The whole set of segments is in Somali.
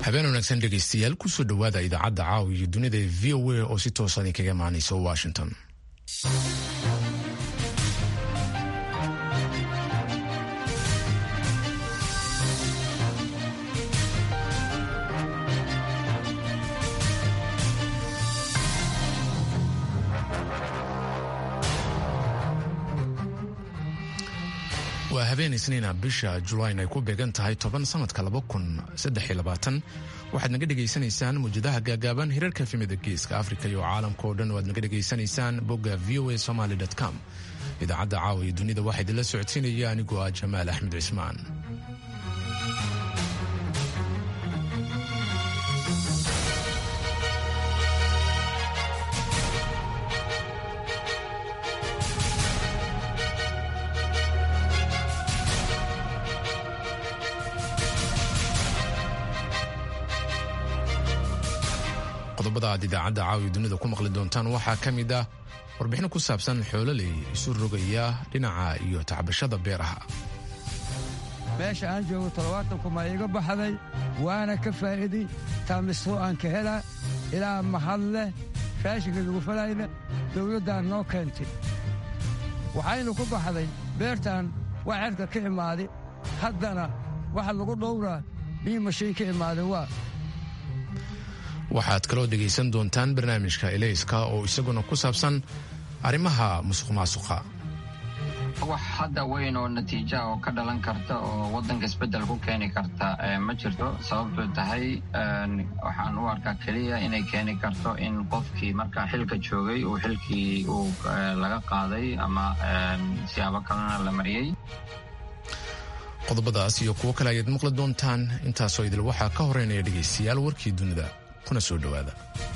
habeen wanaagsan dhegaystayaal kusoo dhowaada idaacadda caawa iyo dunida ee v o a oo si toosan idinkaga imaanaysa washington waa habeen isniina bisha julayn ay ku beegan tahay toban sanadka waxaad naga dhegaysanaysaan muwjadaha gaagaaban hirarka efemida geeska afrika iyo caalamka oo dhan waad naga dhegaysanaysaan bogga v o a somaly com idaacadda caawa iyo dunida waxaa idinla socodsiinaya anigoo ah jamaal axmed cismaan qodobada aad idaacadda caawiya dunida ku maqli doontaan waxaa ka mid ah warbixino ku saabsan xoololey isu rogaya dhinaca iyo tacbashada beeraha meesha aan joogo toddobaatankuma iiga baxday waana ka faa'iiday taamisoo aan ka hela ilaa mahad leh raashinka lagu falayna dawladdaan noo keentay waxaynu ku baxday beertan waa cerka ka imaaday haddana waxa lagu dhowraa bii mashiin ka imaaday waa waxaad kaloo dhegaysan doontaan barnaamijka elayska oo isaguna ku saabsan arrimaha musuq maasuqa wax hadda weyn oo natiija oo ka dhalan karta oo waddanka isbeddel ku keeni karta ma jirto sababto tahay waxaan u arkaa keliya inay keeni karto in qofkii markaa xilka joogay uu xilkii uu laga qaaday ama siyaabo kalena la mariyey qodobadaas iyo kuwo kale ayaad maqli doontaan intaasoo idil waxaa ka horeynaya dhegaystayaal warkii dunida kuna soo dhowaada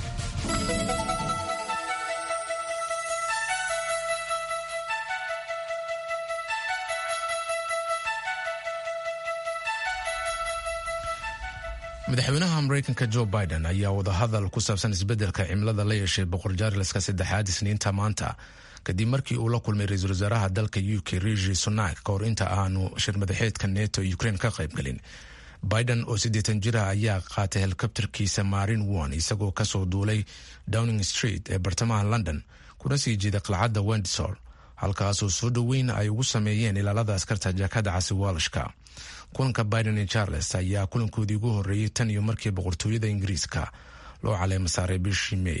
madaxweynaha maraykanka jo biden ayaa wadahadal ku saabsan isbeddelka cimilada la yeeshay boqor jaarleska saddexaad isniinta maanta kadib markii uu la kulmay ra-iisul wasaaraha dalka u k rishi sunak ka hor inta aanu shir madaxeedka neto ukraine ka qaybgelin biden oo siddeetan jira ayaa qaatay helikobtarkiisa marin one isagoo kasoo duulay downing street ee bartamaha london kuna sii jeeda qalcadda wendsor halkaasoo soo dhoweyn ay ugu sameeyeen ilaalada askarta jaakada casi walashka kulanka biden iyo charles ayaa kulankoodii ugu horreeyey tan iyo markii boqortooyada ingiriiska loo caleema saaray bishii may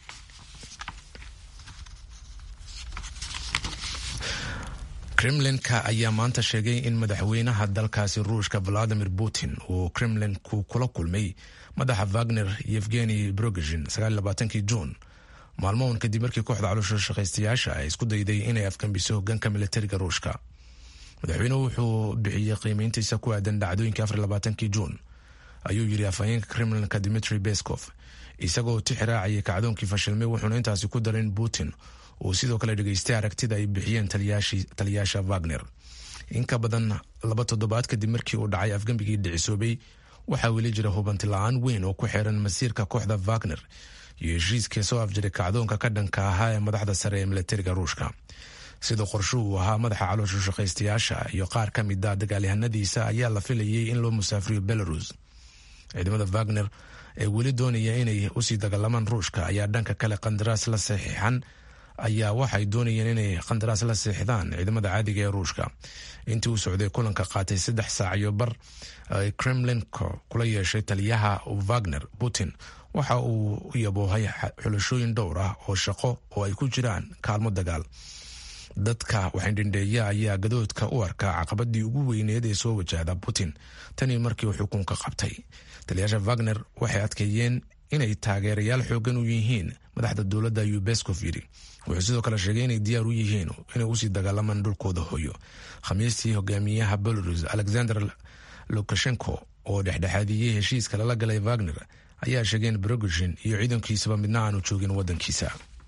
kremlinka ayaa maanta sheegay in madaxweynaha dalkaasi ruushka valadimir putin uu kremlinku kula kulmay madaxa wagner yevgeni brogezhin kii juun maalmohan kadib markii kooxda caloosha shaqaystayaasha ay isku dayday inay afgambiso hogaanka militariga ruushka madaxweynuhu wuxuu bixiyey qiimeyntiisa ku aadan dhacdooyinkii kii juun ayuu yidhi afhayeenka kremlinka dimitri beskov isagoo tixiraacayay kacdoonkii fashilmay wuxuuna intaasi ku daray in putin uu sidoo kale dhegaystay aragtida ay bixiyeen taliyaasha wagner in ka badan laba toddobaad kadib markii uu dhacay afgembigii dhicisoobay waxaa weli jira hubanti la-aan weyn oo ku xiran masiirka kooxda wagner iyo heshiiskii soo afjiray kacdoonka ka dhanka ahaa ee madaxda sare ee militariga ruushka sida qorsho uu ahaa madaxa caloosha shaqaystayaasha iyo qaar ka mid a dagaalyahanadiisa ayaa la filayay in loo musaafiriyo belarus ciidamada wagner ee weli doonaya inay usii dagaalamaan ruushka ayaa dhanka kale qandaraas la saxiixan ayaa waxay doonayeen inay qandaraas la seexdaan ciidamada caadiga ee ruushka intii uu socday kulanka qaatay saddex saac iyo bar kremlinko kula yeeshay taliyaha wagner putin waxa uu yaboohay xulashooyin dhowr ah oo shaqo oo ay ku jiraan kaalmo dagaal dadka waxaydhindheeya ayaa gadoodka u arkaa caqabadii ugu weyneed ee soo wajahda putin tanii markii uu xukunka qabtay taliyaasha wagner waxay adkeeyeen inay taageerayaal xoogan u yihiin madaxda dowladda ayuu beskov yidhi wuxuu sidoo kale sheegay inay diyaar u yihiin inay usii dagaalamaan dhulkooda hooyo khamiistii hogaamiyaha belarus alexander lukashenko oo dhexdhexaadiyey heshiiska lala galay wagner ayaa sheegeen brogezhin iyo ciidankiisaba midna aanu joogin wadankiisa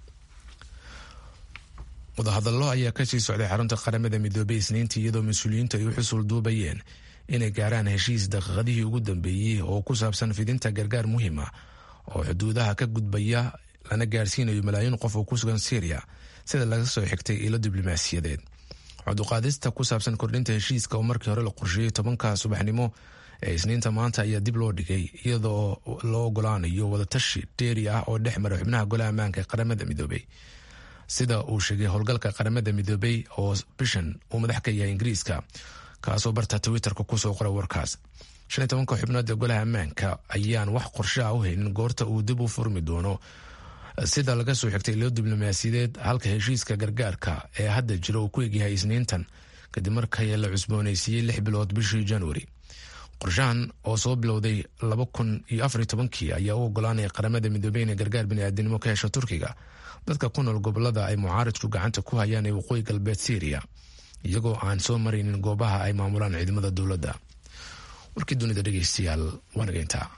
wadahadallo ayaa kasii socday xarunta qaramada midoobey isniintii iyadoo mas-uuliyiintu ay u xusul duubayeen inay gaaraan heshiis daqiiqadihii ugu dambeeyey oo ku saabsan fidinta gargaar muhiima oo xuduudaha ka gudbaya lana gaarsiinayo malaayiin qof oo ku sugan syriya sida laga soo xigtay ilo diblomaasiyadeed coduqaadista ku saabsan kordhinta heshiiska oo markii hore la qorsheeyey tobanka subaxnimo ee isniinta maanta ayaa dib loo dhigay iyadoo loo ogolaanayo wadatashi dheeri ah oo dhex mara xubnaha golaha ammaanka ee qaramada midoobey sida uu sheegay howlgalka qaramada midoobey oo bishan uu madax ka yahay ingiriiska kaasoo barta twitterka kusoo qoray warkaas shan iyo tobanka xubnood ee golaha ammaanka ayaan wax qorshe ah u haynin goorta uu dib u furmi doono sida laga soo xigtay ilo diblomaasiyadeed halka heshiiska gargaarka ee hadda jira uu ku egyahay isniintan kadib markii la cusboonaysiiyey lix bilood bishii januari qorshahan oo soo bilowday laba kun iyo afar iyo tobankii ayaa u ogolaanaya qaramada midoobey inay gargaar biniaadinimo ka hesho turkiga dadka ku nool gobolada ay mucaaridku gacanta ku hayaan ee waqooyi galbeed syriya iyagoo aan soo maraynin goobaha ay maamulaan ciidamada dowladda warkii dunida dhegeystayaal waa nageyntaa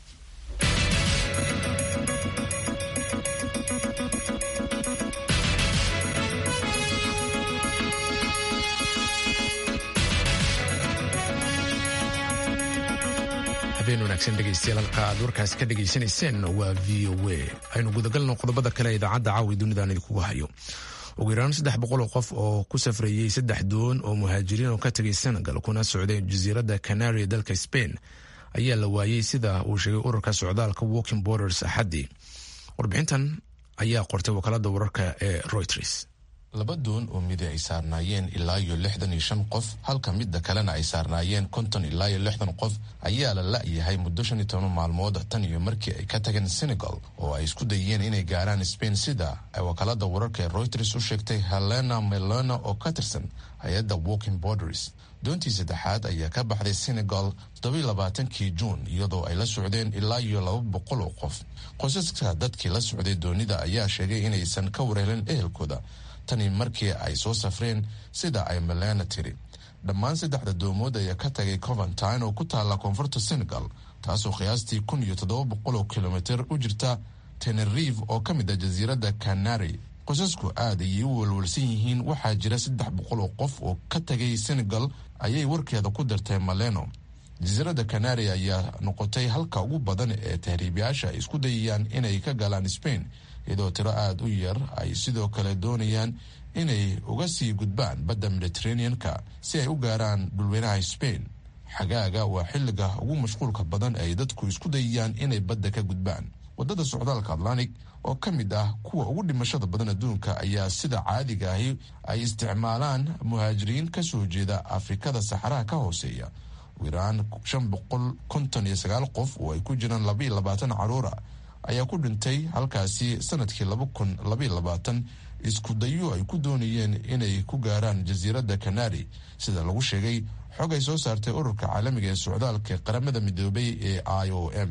habeen wanaagsan dhegeystayaal halka aad warkaasi ka dhegaysanayseen waa v o a aynu gudagalno qodobada kale ee idaacadda caawi dunidan idinkugu hayo ugu yaraan saddex boqol oo qof oo ku safrayey saddex doon oo muhaajiriin oo ka tegay senegal kuna socday jasiiradda canaria dalka spain ayaa la waayey sida uu sheegay ururka socdaalka walking borders axaddii warbixintan ayaa qortay wakaalada wararka ee reuters laba doon oo midi ay saarnaayeen ilaa iyo lixdan iyo shan qof halka midda kalena ay saarnaayeen konton ilaa iyo lixdan qof ayaa la la-yahay muddo shan iyo toban maalmood tan iyo markii ay ka tageen senegal oo ay isku dayeen inay gaaraan spain sida ay wakaalada wararka ee reuters u sheegtay helena melona oo ka tirsan hay-adda walking borders doontii saddexaad ayaa ka baxday senegal toddobiyo labaatankii juun iyadoo ay la socdeen ilaa iyo laba boqol oo qof qosaska dadkii la socday doonida ayaa sheegay inaysan ka wareelin ehelkooda tani markii ay soo safreen sida ay melena tiri dhammaan saddexda doomood ayaa ka tagay coventine oo ku taalla koonfurta senegal taasoo qiyaastii kun iyo toddoba boqol oo kilomitr u jirta tenerive oo ka mid ah jasiiradda canary qosasku aad ayay u walwalsan yihiin waxaa jira saddex boqol oo qof oo ka tagay senegal ayay warkeeda ku dartay maleno jasiiradda canary ayaa noqotay halka ugu badan ee tahriibayaasha ay isku dayayaan inay ka galaan spain iyadoo tiro aada u yar ay sidoo kale doonayaan inay uga sii gudbaan badda mediterranean-ka si ay u gaaraan dhulweynaha spain xagaaga waa xilliga ugu mashquulka badan ay dadku isku dayayaan inay badda ka gudbaan waddada socdaalka atlantic oo ka mid ah kuwa ugu dhimashada badan adduunka ayaa sida caadiga ahi ay isticmaalaan muhaajiriin ka soo jeeda afrikada saxaraha ka hooseeya ugu yaraan shan boqol konton iyo sagaal qof oo ay ku jiraan labaiyo labaatan caruura ayaa ku dhintay halkaasi sanadkii laba kun labaiyo labaatan isku dayo ay ku doonayeen inay ku gaaraan jasiiradda canary sida lagu sheegay xog ay soo saartay ururka caalamiga ee socdaalka ee qaramada midoobay ee i o m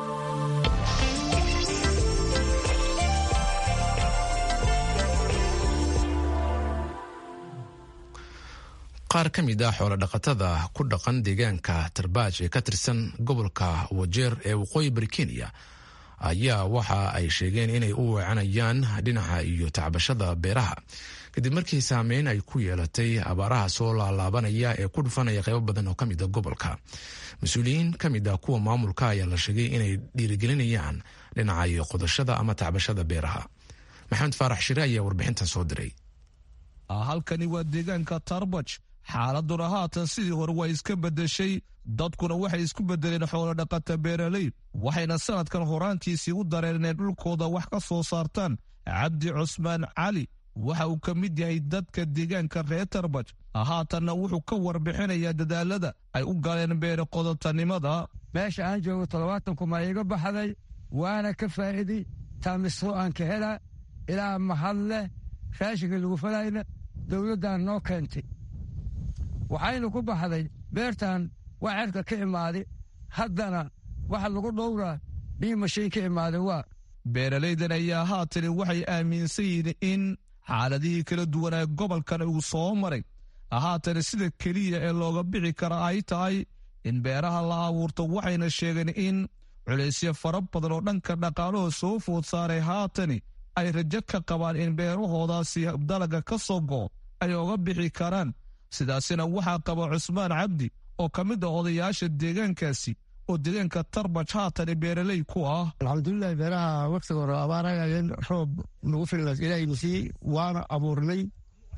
qaar ka mid ah xoolo dhaqatada ku dhaqan deegaanka tarbaaj ee ka tirsan gobolka wajeer ee waqooyi bari kenya ayaa waxa ay sheegeen inay u weecanayaan dhinaca iyo tacbashada beeraha kadib markii saameyn ay ku yeelatay abaaraha soo laalaabanaya ee ku dhufanaya qaybo badan oo ka mid a gobolka mas-uuliyiin ka mid ah kuwa maamulka ayaa la sheegay inay dhiirigelinayaan dhinaca iyo qodashada ama tacbashada beeraha maxamed faarax shire ayaa warbixintan soo diray halkani waa deegaanka tarbaj xaaladuna haatan sidii hore waa iska beddeshay dadkuna waxay isku beddeleen xoolodhaqata beeraley waxayna sanadkan horaantiisii u dareen inay dhulkooda wax ka soo saartaan cabdi cusmaan cali waxa uu ka mid yahay dadka deegaanka reer tarbaj haatanna wuxuu ka warbixinayaa dadaalada ay u galeen beere qodotanimada meesha aan joogo toddobaatan kuma iga baxday waana ka faa'iiday taamisro aan ka helaa ilaa mahad leh raashinka lagu falayna dowladdan noo keentay waxaynu ku baxday beertan waa cerka ka imaaday haddana waxa lagu dhowraa bii mashiin ka imaaday waa beeralaydan ayaa haatani waxay aaminsan yihiin in xaaladihii kala duwanaa gobolkan uu soo maray haatana sida keliya ee looga bixi kara ay tahay in beeraha la abuurto waxayna sheegeen in culaysyo fara badan oo dhanka dhaqaaluhu soo food saaray haatani ay rajo ka qabaan in beerahoodaasi dalaga ka soo go'o ay oga bixi karaan sidaasina waxaa qaba cusmaan cabdi oo ka mid ah odayaasha deegaankaasi oo deegaanka tarbaj haatani beeraley ku ah alxamdulilahi beeraha waqtiga hore abaaragayeen roob nagu filas ilaahayna siiyey waana abuurnay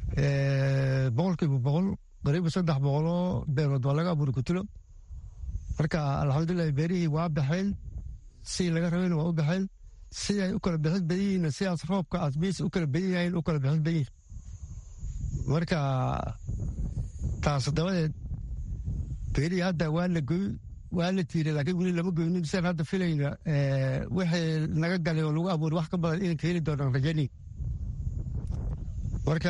boqolkiiba boqol qariiba saddex boqoloo beerood waa laga abuuri kutulo marka alxamdulilah beerihii waa baxeen si laga rabayna waa u baxeen si ay u kala bixid badan yihiin sidaas roobka asbiis u kala badan yahayn u kala bixid badan yihin marka taas dabadeed beerihii hadda waa la goy waa la tiiray laakiin weli lama goynin sian hadda filayna wixii naga galay oo lagu abuuray wax ka badan inay ka heli doonaan rajani marka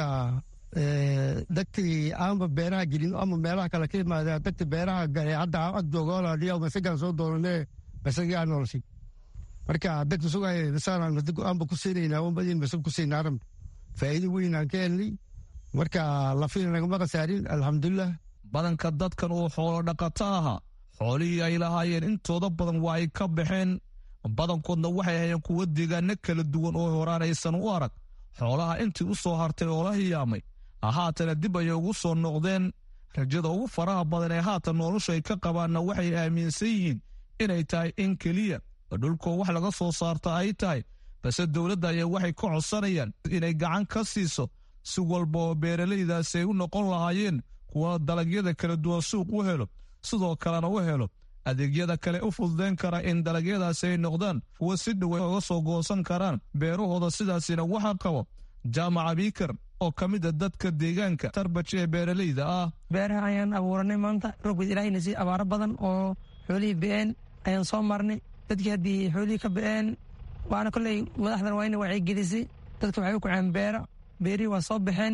dagtii aanba beeraha gelin ama meelaha kale ka imaadeen dagti beeraha gale hadda ag joogooladhiya masagaan soo doonane masagii aan noloshay marka dagti sugaya masaan masag aanba ku siinaynaa wanbadiin masag ku siinaa arab faa'iido weyn aan ka helnay marka lafina nagama khasaarin alxamdulilah badanka dadkan uu xoolo dhaqato ahaa xoolihii ay lahaayeen intooda badan waa ay ka baxeen badankoodna waxay hayeen kuwo deegaano kala duwan oo horaan aysan u arag xoolaha intii u soo hartay oo la hiyaamay haatana dib ayay ugu soo noqdeen rajada ugu faraha badan ee haatan noloshu ay ka qabaanna waxay aaminsan yihiin inay tahay in keliya dhulkoo wax laga soo saarta ay tahay balse dowladda ayaa waxay ka codsanayaan inay gacan ka siiso si walba oo beeralaydaasi ay u noqon lahaayeen kuwa dalagyada kala duwan suuq u helo sidoo kalena u helo adeegyada kale u fududayn kara in dalagyadaasi ay noqdaan kuwa si dhowa oga soo goosan karaan beerahooda sidaasina waxaa qabo jaamaca biikar oo ka mid a dadka deegaanka tarbaj ee beeralayda ah beeraha ayaan abuuranay maanta roobgeed ilaahayna si abaaro badan oo xoolihii be-een ayaan soo marnay dadkii haddii xoolihii ka be-een waana kolley madaxdan waa ina wacyigelisay dadka waxay u kaceen beera beerihii waa soo baxeen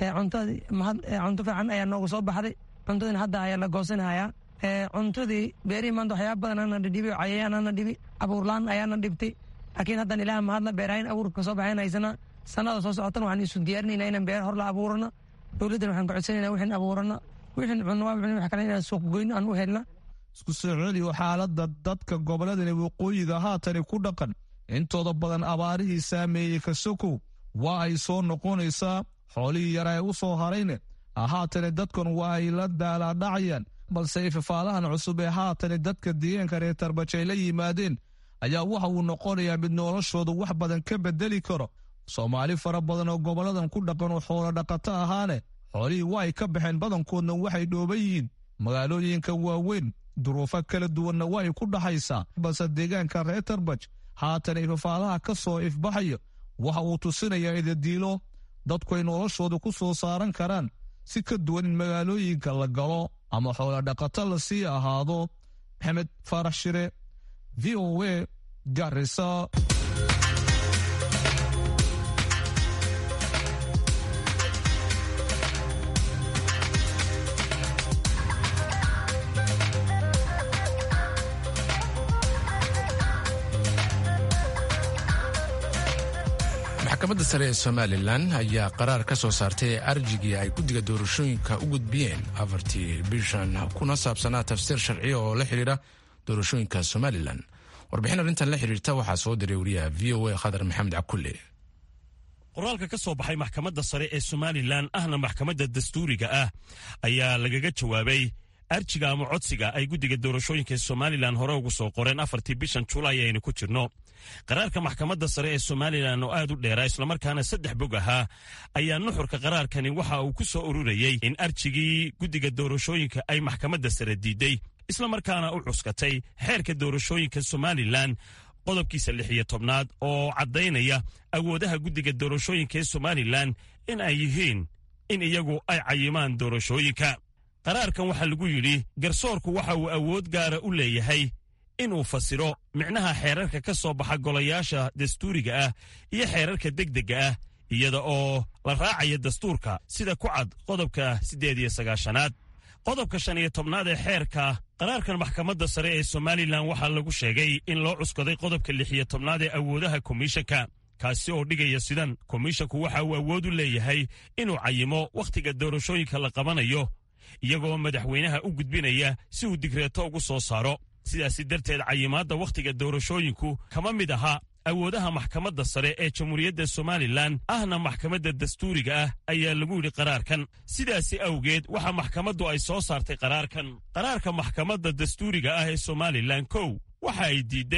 cunto fiican ayaa noogu soo baxday cuntadina hadda ayaa la goosanhayaa cuntadii beerihii maanta waxyaaba badan ana dhidhibi cayayaan ana dhibi abuurlaan ayaana dhibtay laakiin haddan ilaah mahadla beerahayn abuurka soo baxayn haysana sanada soo socotana waxaan isu diyaarinayna inaan beer hor la abuurano dowladdan waxaan ka codsanayna wixin abuurano wixin cunno waa wax kale inaan suuq goyno aan u helna isku soo celiyo xaaladda dadka gobolladani waqooyiga haatani ku dhaqan intooda badan abaarihii saameeyey kasokow waa ay soo noqonaysaa xoolihii yara ee u soo harayne haatani dadkan waa ay la daalaadhacayaan balse ifafaalahan cusub ee haatani dadka deegaanka reer tarbaj ay la yimaadeen ayaa waxa uu noqonayaa mid noloshooda wax badan ka bedeli karo soomaali fara badan oo goboladan ku dhaqan oo xoolo dhaqato ahaane xoolihii waa ay ka baxeen badankoodna waxay dhooban yihiin magaalooyinka waaweyn duruufo kala duwanna waa ay ku dhaxaysaa balse deegaanka reer tarbaj haatan ifafaalaha ka soo ifbaxayo waxa uu tusinayaa idadiilo dadku ay noloshooda ku soo saaran karaan si ka duwan in magaalooyinka la galo ama xoolo dhaqato la sii ahaado maxamed faarax shire v o a garisa maxkamadda sare ee somalilan ayaa qaraar ka soo saartay arjigii ay guddiga doorashooyinka u gudbiyeen afartii bishan kuna saabsanaa tafsiir sharciya oo la xidhiira doorashooyinka somalilan warbixin arrintan la xidhiirta waxaa soo diray wariyaha v o a khadar maxamed cakulle qoraalka ka soo baxay maxkamadda sare ee somalilan ahna maxkamadda dastuuriga ah ayaa lagaga jawaabay arjiga ama codsiga ay guddiga doorashooyinka somalilan hore ugu soo qoreen afartii bishan julaay aynu ku jirno qaraarka maxkamadda sare ee somalilan oo aad u dheeraa islamarkaana saddex bog ahaa ayaa nuxurka qaraarkani waxa uu ku soo ururayey in arjigii guddiga doorashooyinka ay maxkamadda sare diiday islamarkaana u cuskatay xeerka doorashooyinka somalilan qodobkiisa lix iyo tobnaad oo caddaynaya awoodaha guddiga doorashooyinka ee somalilan in ay yihiin in iyagu ay cayimaan doorashooyinka qaraarkan waxaa lagu yidhi garsoorku waxa uu awood gaara u leeyahay inuu fasiro micnaha xeerarka ka soo baxa golayaasha dastuuriga ah iyo xeerarka degdegga ah iyada oo la raacaya dastuurka sida ku cad qodobka siddeed iyo sagaashanaad qodobka shan iyo tobnaad ee xeerka qaraarkan maxkamadda sare ee somalilan waxaa lagu sheegay in loo cuskaday qodobka lix iyo tobnaad ee awoodaha komishanka kaasi oo dhigaya sidan komishanku waxa uu awood u leeyahay inuu cayimo wakhtiga doorashooyinka la qabanayo iyagoo madaxweynaha u gudbinaya si uu digreeto ugu soo saaro sidaasi darteed cayimaadda wakhtiga doorashooyinku kama mid aha awoodaha maxkamadda sare ee jamhuuriyadda somalilan ahna maxkamadda dastuuriga ah ayaa lagu yidhi qaraarkan sidaasi awgeed waxa maxkamaddu ay soo saartay qaraarkan qaraarka maxkamadda dastuuriga ah ee somalilan kow waxa ay diidday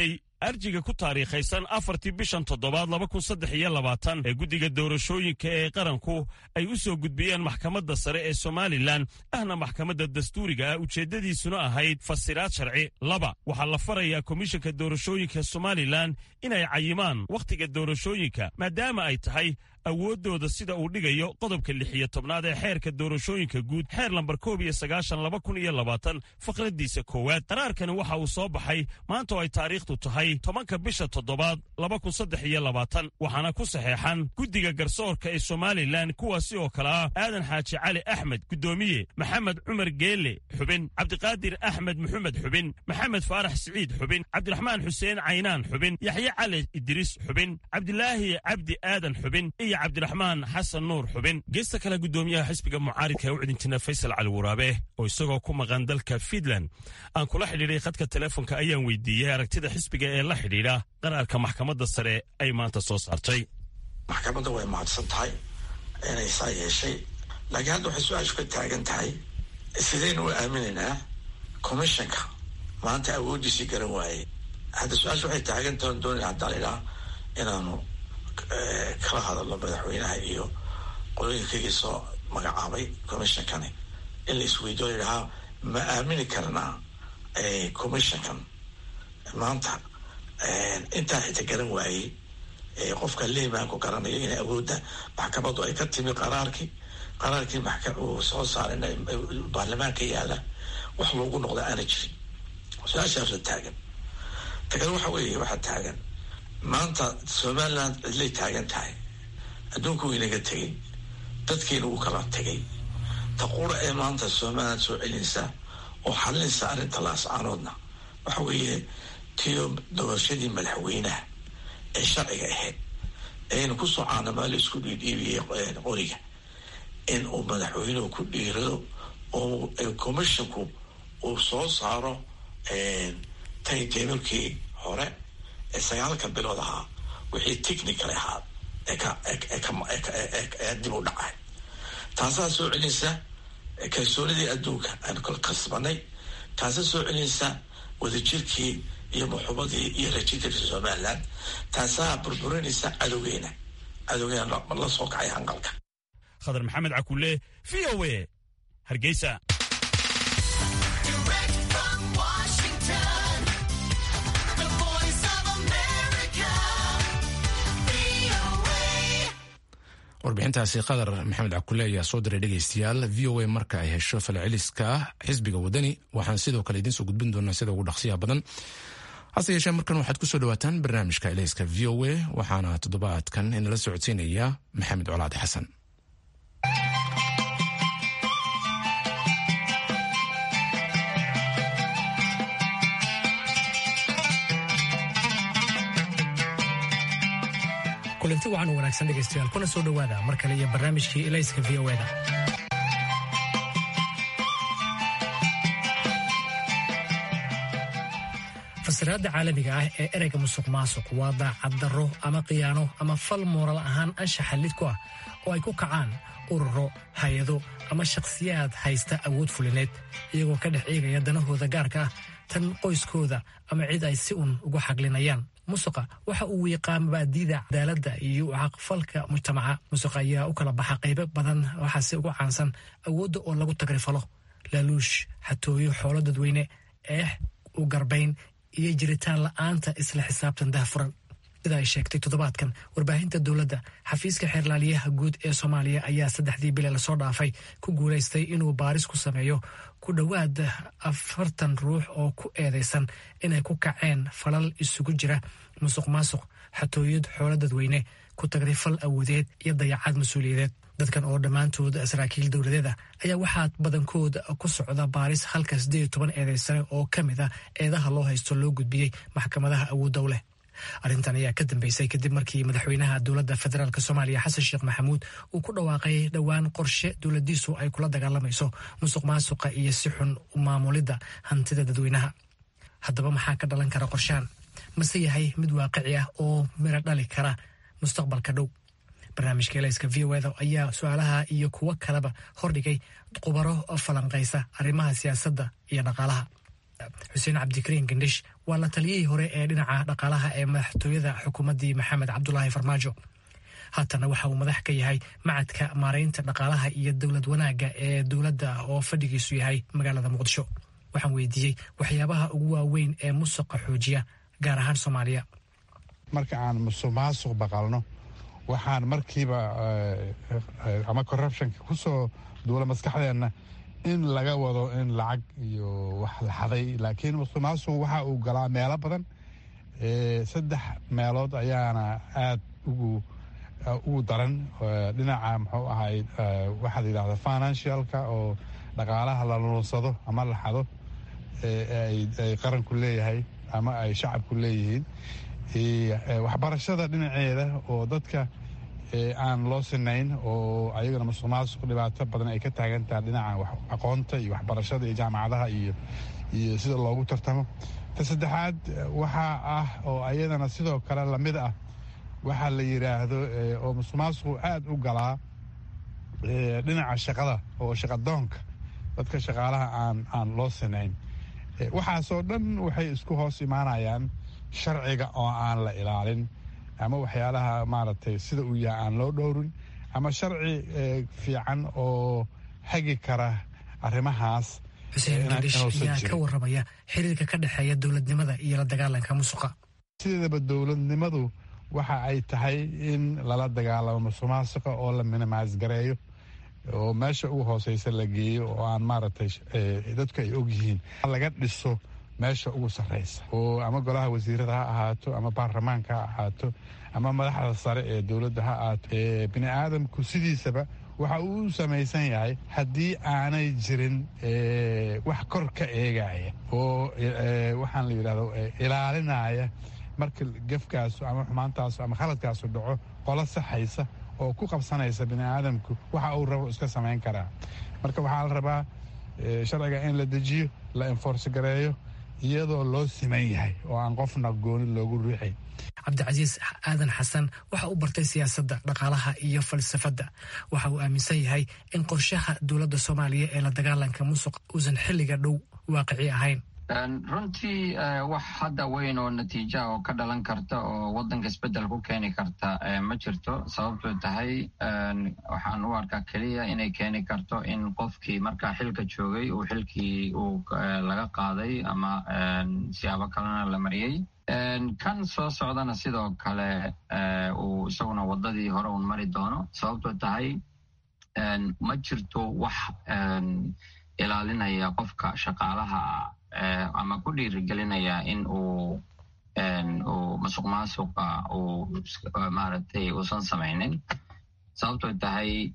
arjiga ku taariikhaysan afartii bishan toddobaad laba kun saddex iyo labaatan ee guddiga doorashooyinka ee qaranku ay u soo gudbiyeen maxkamadda sare ee somalilan ahna maxkamadda dastuuriga ah ujeeddadiisuna ahayd fasiraad sharci laba waxaa la farayaa komishanka doorashooyinka somalilan inay cayimaan wakhtiga doorashooyinka maadaama ay tahay awooddooda sida uu dhigayo qodobka lix iyo tobnaad ee xeerka doorashooyinka guud xeer lambar koob iyo sagaashan laba kun iyo labaatan faqraddiisa koowaad qaraarkani waxa uu soo baxay maanta oo ay taariikhdu tahay tobanka bisha toddobaad laba kun saddex iyo labaatan waxaana ku saxeexan guddiga garsoorka ee somalilan kuwaasi oo kale ah aadan xaaji cali axmed guddoomiye maxamed cumar geele xubin cabdiqaadir axmed maxamed xubin maxamed faarax siciid xubin cabdiraxmaan xuseen caynaan xubin yaxye cali idriis xubin cabdilaahi cabdi aadan xubin cabdiraxmaan xasan nuur xubin geesta kale guddoomiyaha xisbiga mucaaridka ee u cidintina faysal cali waraabe oo isagoo ku maqan dalka fiinland aan kula xidhiidhay khadka teleefonka ayaan weydiiyey aragtida xisbiga ee la xidhiidha qaraarka maxkamadda sare ay maanta soo saartay maxkamadda way mahadsan tahay inay saa yeeshay laakiin hadda waxay su-aashu ka taagan tahay sidaynu u aaminaynaa commissionka maanta awooddiisii garan waayey hadda su-aashu waxay taagan tahay doonaya haddaa laydhaha inaanu kala hadalno madaxweynaha iyo qolooyinkaygii soo magacaabay commissionkani in la isweydiyo layidhahaa ma aamini karnaa commissionkan maanta intaa xita garan waayey qofka liimaanku garanayo inay awoodda maxkamaddu ay ka timi qaraarkii qaraarkii uu soo saaray baarlamaanka yaala wax loogu noqda aana jirin su-aashaasa taagan tagan waxa weeye waxaa taagan maanta somaliland cidlay taagan tahay adduunku wuu inaga tegey dadkiina wuu kala tegay ta qura ee maanta somaliland soo celinaysa oo xalinaysa arrinta laascaanoodna waxa weeye tiyo doorashadii madaxweynaha ee sharciga ahayd eayna kusoo caanamaalo isku dhiidhiibiyey qoriga in uu madaxweynuhu ku dhiirado oo commissionku uu soo saaro tayteebelkii hore ee sagaalka bilood ahaa wixii technical ahaa ee dib u dhacay taasaa soo celinaysa kalsoonidii adduunka aan kol kasbanay taasaa soo celinaysa wadajirkii iyo muxubadii iyo rajidii somaliland taasaa burburinaysa cadowgeena cadowgeena la soo kacay hanqalka khadar maxamed cakulle v o a hargeysa warbixintaasi qadar maxamed cakule ayaa soo diray dhegeystayaal v o a marka ay hesho falceliska xisbiga wadani waxaan sidoo kale idiin soo gudbin doonaa sida ugu dhaqsiyaha badan hase yeeshee markan waxaad kusoo dhawaataan barnaamijka elayska v o a waxaana toddobaadkan inala socodsiinaya maxamed colaad xasan kulanti wacan u wanaagsan dhegaystayaal kuna soo dhowaada mar kale iyo barnaamijkii elayska v o da fasiraadda caalamiga ah ee ereyga musuq maasuq waa daacaddarro ama khiyaano ama fal muural ahaan anshaxa lid ku ah oo ay ku kacaan ururo hay-ado ama shakhsiyaad haysta awood fulineed iyagoo ka dhex eegaya danahooda gaarka ah tan qoyskooda ama cid ay si un ugu xaglinayaan musuqa waxa uu wiiqaa mabaadiida cadaaladda iyo caqfalka mujtamaca musuqa ayaa u kala baxa qaybo badan waxaase ugu caansan awoodda oo lagu tagrifalo laaluush xatooyo xoolo dadweyne eex u garbayn iyo jiritaan la'aanta isla xisaabtan dahfuran sida ay sheegtay toddobaadkan warbaahinta dowladda xafiiska xeerlaaliyaha guud ee soomaaliya ayaa saddexdii bile lasoo dhaafay ku guulaystay inuu baaris ku sameeyo ku dhowaad afartan ruux oo ku eedaysan inay ku kaceen falal isugu jira musuq maasuq xatooyad xoolo dadweyne ku tagrifal awoodeed iyo dayacad mas-uuliyadeed dadkan oo dhammaantood saraakiil dowladeed ah ayaa waxaa badankood ku socda baaris halka siddeed iyo toban eedaysane oo ka mid ah eedaha loo haysto loo gudbiyey maxkamadaha awoodda u leh arrintan ayaa ka dambeysay kadib markii madaxweynaha dowladda federaalk soomaaliya xasan sheekh maxamuud uu ku dhawaaqay dhowaan qorshe dowladiisu ay kula dagaalamayso musuq maasuqa iyo si xun maamulidda hantida dadweynaha haddaba maxaa ka dhalan kara qorshahan mase yahay mid waaqici ah oo miro dhali kara mustaqbalka dhow barnaamijka elayska v o da ayaa su-aalaha iyo kuwo kaleba hordhigay khubaro falanqaysa arrimaha siyaasadda iyo dhaqaalaha xuseen cabdikariin gandhish waa la taliyihii hore ee dhinaca dhaqaalaha ee madaxtooyada xukuumaddii maxamed cabdulaahi farmaajo haatana waxa uu madax ka yahay macadka maaraynta dhaqaalaha iyo dowlad wanaagga ee dowladda oo fadhigiisu yahay magaalada muqdisho waxaan weydiiyey waxyaabaha ugu waaweyn ee musuqa xoojiya gaar ahaan soomaaliya marka aan musuq maasuq baqalno waxaan markiiba ama corruptionka ku soo duula maskaxdeenna in laga wado in lacag iyo wax la xaday laakiin musuq maasuq waxa uu galaa meelo badan saddex meelood ayaana aad ugu ugu daran dhinaca muxuu ahay waxaa la yidhahda financialka oo dhaqaalaha la lunsado ama la xado ay qaranku leeyahay ama ay shacabku leeyihiin waxbarashada dhinaceeda oo dadka aan loo sinayn oo ayagana musuq maasuq dhibaato badan ay ka taagan tahay dhinaca aqoonta iyo waxbarashada iyo jaamacadaha iyo iyo sida loogu tartamo ta saddexaad waxaa ah oo ayadana sidoo kale lamid ah waxaa la yidhaahdo oo musuq maasuqu aad u galaa dhinaca shaqada oo shaqadoonka dadka shaqaalaha aan aan loo sinayn waxaasoo dhan waxay isku hoos imaanayaan sharciga oo aan la ilaalin ama waxyaalaha maaragtay sida uu yahay aan loo dhowrin ama sharci fiican oo hagi kara arrimahaas xuseen gadish ayaa ka warramaya xiriirka ka dhexeeya dowladnimada iyo la dagaalanka musuqa sideedaba dowladnimadu waxa ay tahay in lala dagaalamo musuq maasuqa oo la minimaas gareeyo oo meesha ugu hooseysa la geeyo oo aan maaragtay dadku ay og yihiin laga dhiso meesha ugu sarreysa oo ama golaha wasiirada ha ahaato ama baarlamaanka ha ahaato ama madaxda sare ee dowladda ha ahaato bini aadamku sidiisaba waxa uu u samaysan yahay haddii aanay jirin wax kor ka eegaya oo waxaan la yidhahdo ilaalinaya marka gefkaasu ama xumaantaasu ama khaladkaasu dhaco qolo saxaysa oo ku qabsanaysa bini aadamku waxa uu rabo iska samayn karaa marka waxaa la rabaa sharciga in la dejiyo la enforce gareeyo iyadoo loo siman yahay oo aan qofna gooni loogu ruuxay cabdicasiis aadan xasan waxa uu bartay siyaasadda dhaqaalaha iyo falsafadda waxa uu aaminsan yahay in qorshaha dowladda soomaaliya ee la dagaalanka musuq uusan xilliga dhow waaqici ahayn runtii wax hadda weyn oo natiija oo ka dhalan karta oo waddanka isbeddel ku keeni karta ma jirto sababtoo tahay waxaan u arkaa keliya inay keeni karto in qofkii markaa xilka joogay uu xilkii uu laga qaaday ama siyaabo kalena la mariyey kan soo socdana sidoo kale uu isaguna waddadii hore uun mari doono sababtoo tahay ma jirto wax ilaalinaya qofka shaqaalaha ama ku dhiirigelinaya in uu uu masuq maasuqa uu maaragtay uusan samaynin sababtoo tahay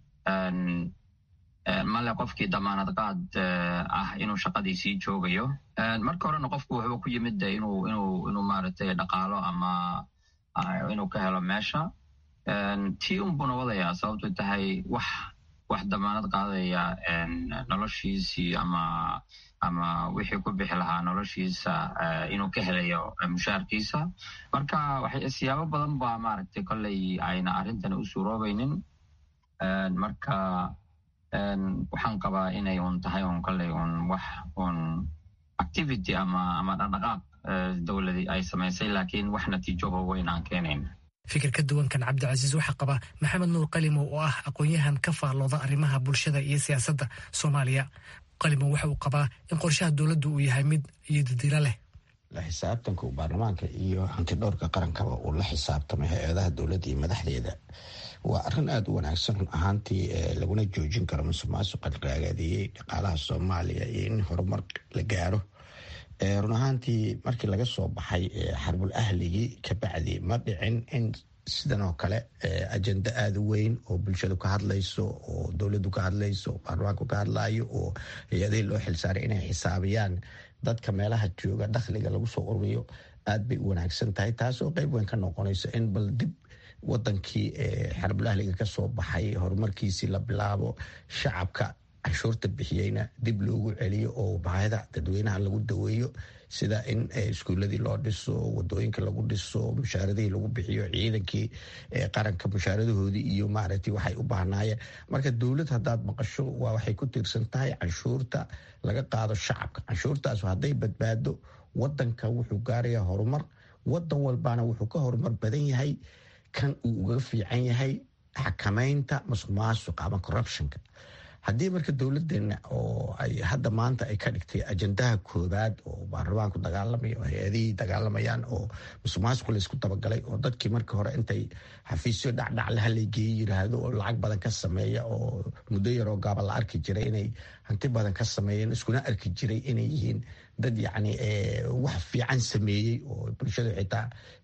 male qofkii damaanad qaad ah inuu shaqadiisii joogayo marka horena qofku wuxuu ku yimid de inuu inuu inuu maaragtay dhaqaalo ama inuu ka helo meesha tii unbuna wadayaa sababtoo tahay wax wax damaanad qaadaya noloshiisii ama ama wixii ku bixi lahaa noloshiisa inuu ka helayo mushaarkiisa marka siyaabo badan baa maaragtay kolley ayna arrintani u suuroobaynin marka waxaan qabaa inay un tahay un kolley un wax un activity ama ama dhaqdhaqaaq dowladii ay samaysay laakiin wax natiijoho weyn aan keenayn fikir ka duwankan cabdicasiis waxaa qaba maxamed nuur qalimow oo ah aqoon-yahan ka faallooda arrimaha bulshada iyo siyaasadda soomaaliya qalimow waxa uu qabaa in qorshaha dowladdu uu yahay mid iyo didilo leh la xisaabtanka uu baarlamaanka iyo hantidhowrka qarankaba uu la xisaabtamay hay-adaha dowladda iyo madaxdeeda waa arrin aada u wanaagsan run ahaantii laguna joojin karo musuq maasuqa raagaadiyey dhaqaalaha soomaaliya iyo in horumar la gaaro run ahaantii markii laga soo baxay xarbul ahligii kabacdi ma dhicin in sidan oo kale ajenda aada u weyn oo bulshadu ka hadlayso oo dowladdu ka hadlayso oo baarlamaanku ka hadlayo oo hay-adihii loo xilsaaray inay xisaabiyaan dadka meelaha jooga dakhliga lagu soo ururiyo aad bay u wanaagsan tahay taasoo qeyb weyn ka noqonayso in bal dib wadankii xarbul ahliga kasoo baxay horumarkiisii la bilaabo shacabka canshuurta bixiyeyna dib loogu celiyo oo baahida dadweynaha lagu daweeyo sida in iskuuladii loo dhiso wadooyinka lagu dhiso mushaaradihii lagu bixiyo ciidankii qaranka mushaaradahoodii iyo maaragtay waxay u baahnaayeen marka dowlad haddaad maqasho waa waxay ku tiirsan tahay canshuurta laga qaado shacabka canshuurtaas hadday badbaado wadanka wuxuu gaarayaa horumar wadan walbana wuxuu ka horumar badan yahay kan uu uga fiican yahay xakamaynta masuq maasuqa ama corruptionka haddii marka dowladeena oo ay hadda maanta ay ka dhigtay ajandaha koobaad oo baarlamaanku dagaalamaya oo hay-adihii dagaalamayaan oo musuq maasuq laysku dabagalay oo dadkii markii hore intay xafiisyo dhacdhacle hallaygeeya yiraahdo oo lacag badan ka sameeya oo muddo yaroo gaaba la arki jiray inay hanti badan ka sameeyeen iskuna arki jiray inay yihiin dad yacni wax fiican sameeyey oo bulshada xitaa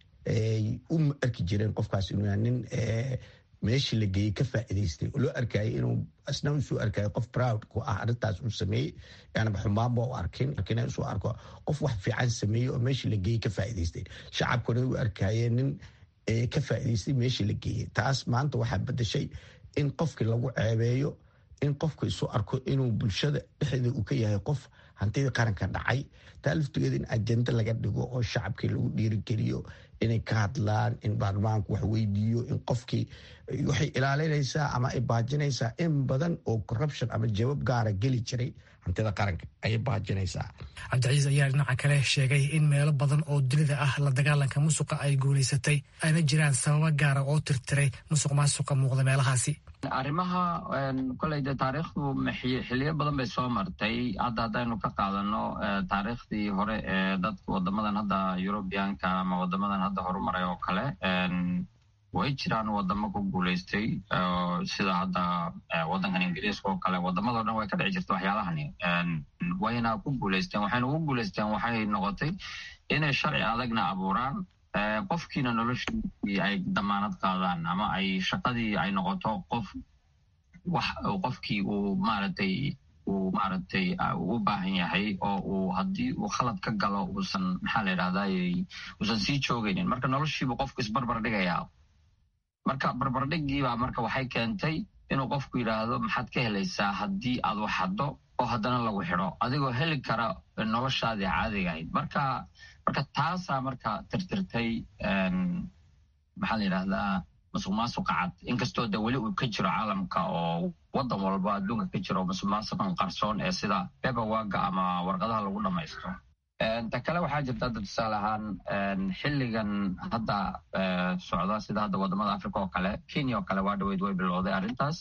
u arki jireen qofkaas inuu yahay nin meeshii la geeyey ka faa'iidaystay oo loo arkayay inuu asna usoo arkayo qof proud ku ah arrintaas uu sameeyey yaanaba xumaanba u arkin lakiin usoo arko qof wax fiican sameeyey oo meeshii la geeyey ka faa'iidaystay shacabkuna u arkayeen nin ka faa'iidaystay meeshii la geeyey taas maanta waxaa bedeshay in qofkii lagu ceebeeyo in qofka isu arko inuu bulshada dhexdeeda uu ka yahay qof hantidii qaranka dhacay taa laftigeeda in ajenda laga dhigo oo shacabkii lagu dhiirigeliyo inay ka hadlaan in baarlamaanku wax weydiiyo in qofkii waxay ilaalinaysaa ama ay baajinaysaa in badan oo corruption ama jawaab gaara geli jiray hantida qaranka ayay baajinaysaa cabdiciis ayaa dhinaca kale sheegay in meelo badan oo dunida ah la dagaalanka musuqa ay guulaysatay ayna jiraan sababo gaara oo tirtiray musuq maasuqa muuqda meelahaasi arrimaha koley de taariikhdu xiliyo badan bay soo martay hadda haddaynu ka qaadano taariikhdii hore ee dadka wadamadan hadda eurubianka ama wadamadan hadda horumaray oo kale way jiraan wadamo ku guulaystay sida hadda wadankan ingiriiska oo kale wadamado dhan way ka dhici jirta waxyaalahani wayna ku guulaysteen waxayna ugu guulaysteen waxay noqotay inay sharci adagna abuuraan qofkiina noloshii ay damaanad qaadaan ama ay shaqadii ay noqoto qof wax qofkii uu maaragtay uu maaragtay u baahan yahay oo uu haddii uu khalad ka galo uusan maxaa la yidhahday uusan sii joogaynin marka noloshiibu qofku isbarbar dhigayaa marka barbardhigiibaa marka waxay keentay inuu qofku yidhaahdo maxaad ka helaysaa haddii aad wax haddo oo haddana lagu xidho adigoo heli kara noloshaadii caadiga ahayd marka marka taasaa marka tirtirtay maxaa la yidhahdaa musuq maasuqa cad inkastoo de weli uu ka jiro caalamka oo wadan walba adduunka ka jiro musuq maasuqan qarsoon ee sida bebawaga ama warqadaha lagu dhamaysto ta kale waxaa jirta hadda tusaale ahaan xilligan hadda socda sida hadda wadamada africa oo kale kenya oo kale waa dhaweyd way bilowday arrintaas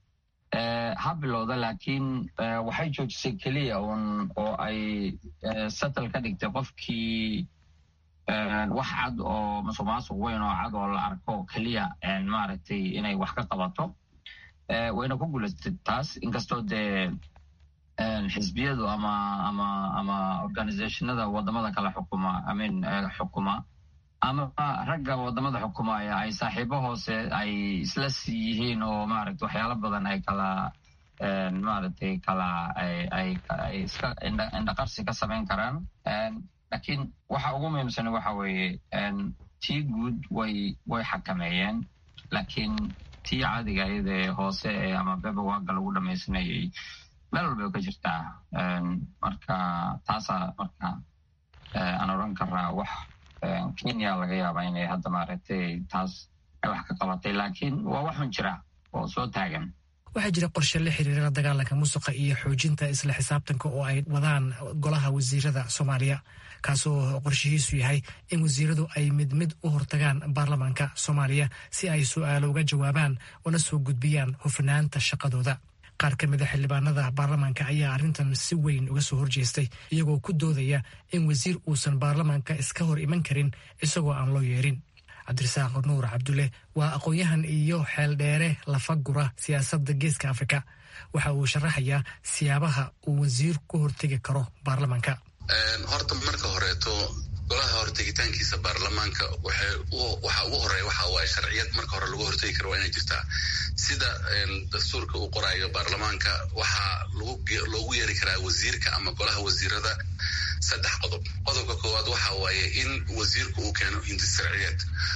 ha bilowda laakiin waxay joojisay keliya un oo ay settle ka dhigtay qofkii wax cad oo musuq maasuq weyn oo cad oo la arko keliya maaragtay inay wax ka qabato wayna ku guulaystay taas inkastoo dee xisbiyadu ama ama ama organizationada wadamada kale xukuma amin xukuma ama ragga wadamada xukumaya ay saaxiibo hoose ay isla sii yihiin oo maaragta waxyaalo badan ay kala maaragtay kala ay iska indhaqarsi ka samayn karaan lakiin waxa ugu muhiimsan waxa weeye tii guud way way xakameeyeen laakiin tii caadiga iyadee hoose ee ama bebawaga lagu dhamaysanayay meel walbay ka jirtaa marka taasaa marka aan odran karaa wax kenya laga yaaba inay hadda maaragtay taas ay wax ka qabatay laakiin waa waxun jira oo soo taagan waxaa jira qorshe la xiriira la dagaalanka musuqa iyo xoojinta isla xisaabtanka oo ay wadaan golaha wasiirada soomaaliya kaasoo qorshihiisu yahay in wasiiradu ay mid mid u hortagaan baarlamaanka soomaaliya si ay su-aalo uga jawaabaan una soo gudbiyaan hufnaanta shaqadooda qaar ka mid a xildhibaanada baarlamaanka ayaa arrintan si weyn uga soo horjeestay iyagoo ku doodaya in wasiir uusan baarlamaanka iska hor iman karin isagoo aan loo yeerin cabdirasaaq nuur cabdulle waa aqoon-yahan iyo xeeldheere lafagura siyaasadda geeska afrika waxa uu sharaxayaa siyaabaha uu wasiir ku hortegi karo baarlamaanka horta marka horeeto golaha hortegitaankiisa baarlamaanka waxaa ugu horeeya waxa waaye sharciyad marka hore lagu hortegi karo waa inay jirtaa sida dastuurka uu qoraayo baarlamaanka waxaa loogu yeeri karaa wasiirka ama golaha wasiirada saddex qodob qodobka koowaad waxa waaye in wasiirku uu keeno hindis sharciyeed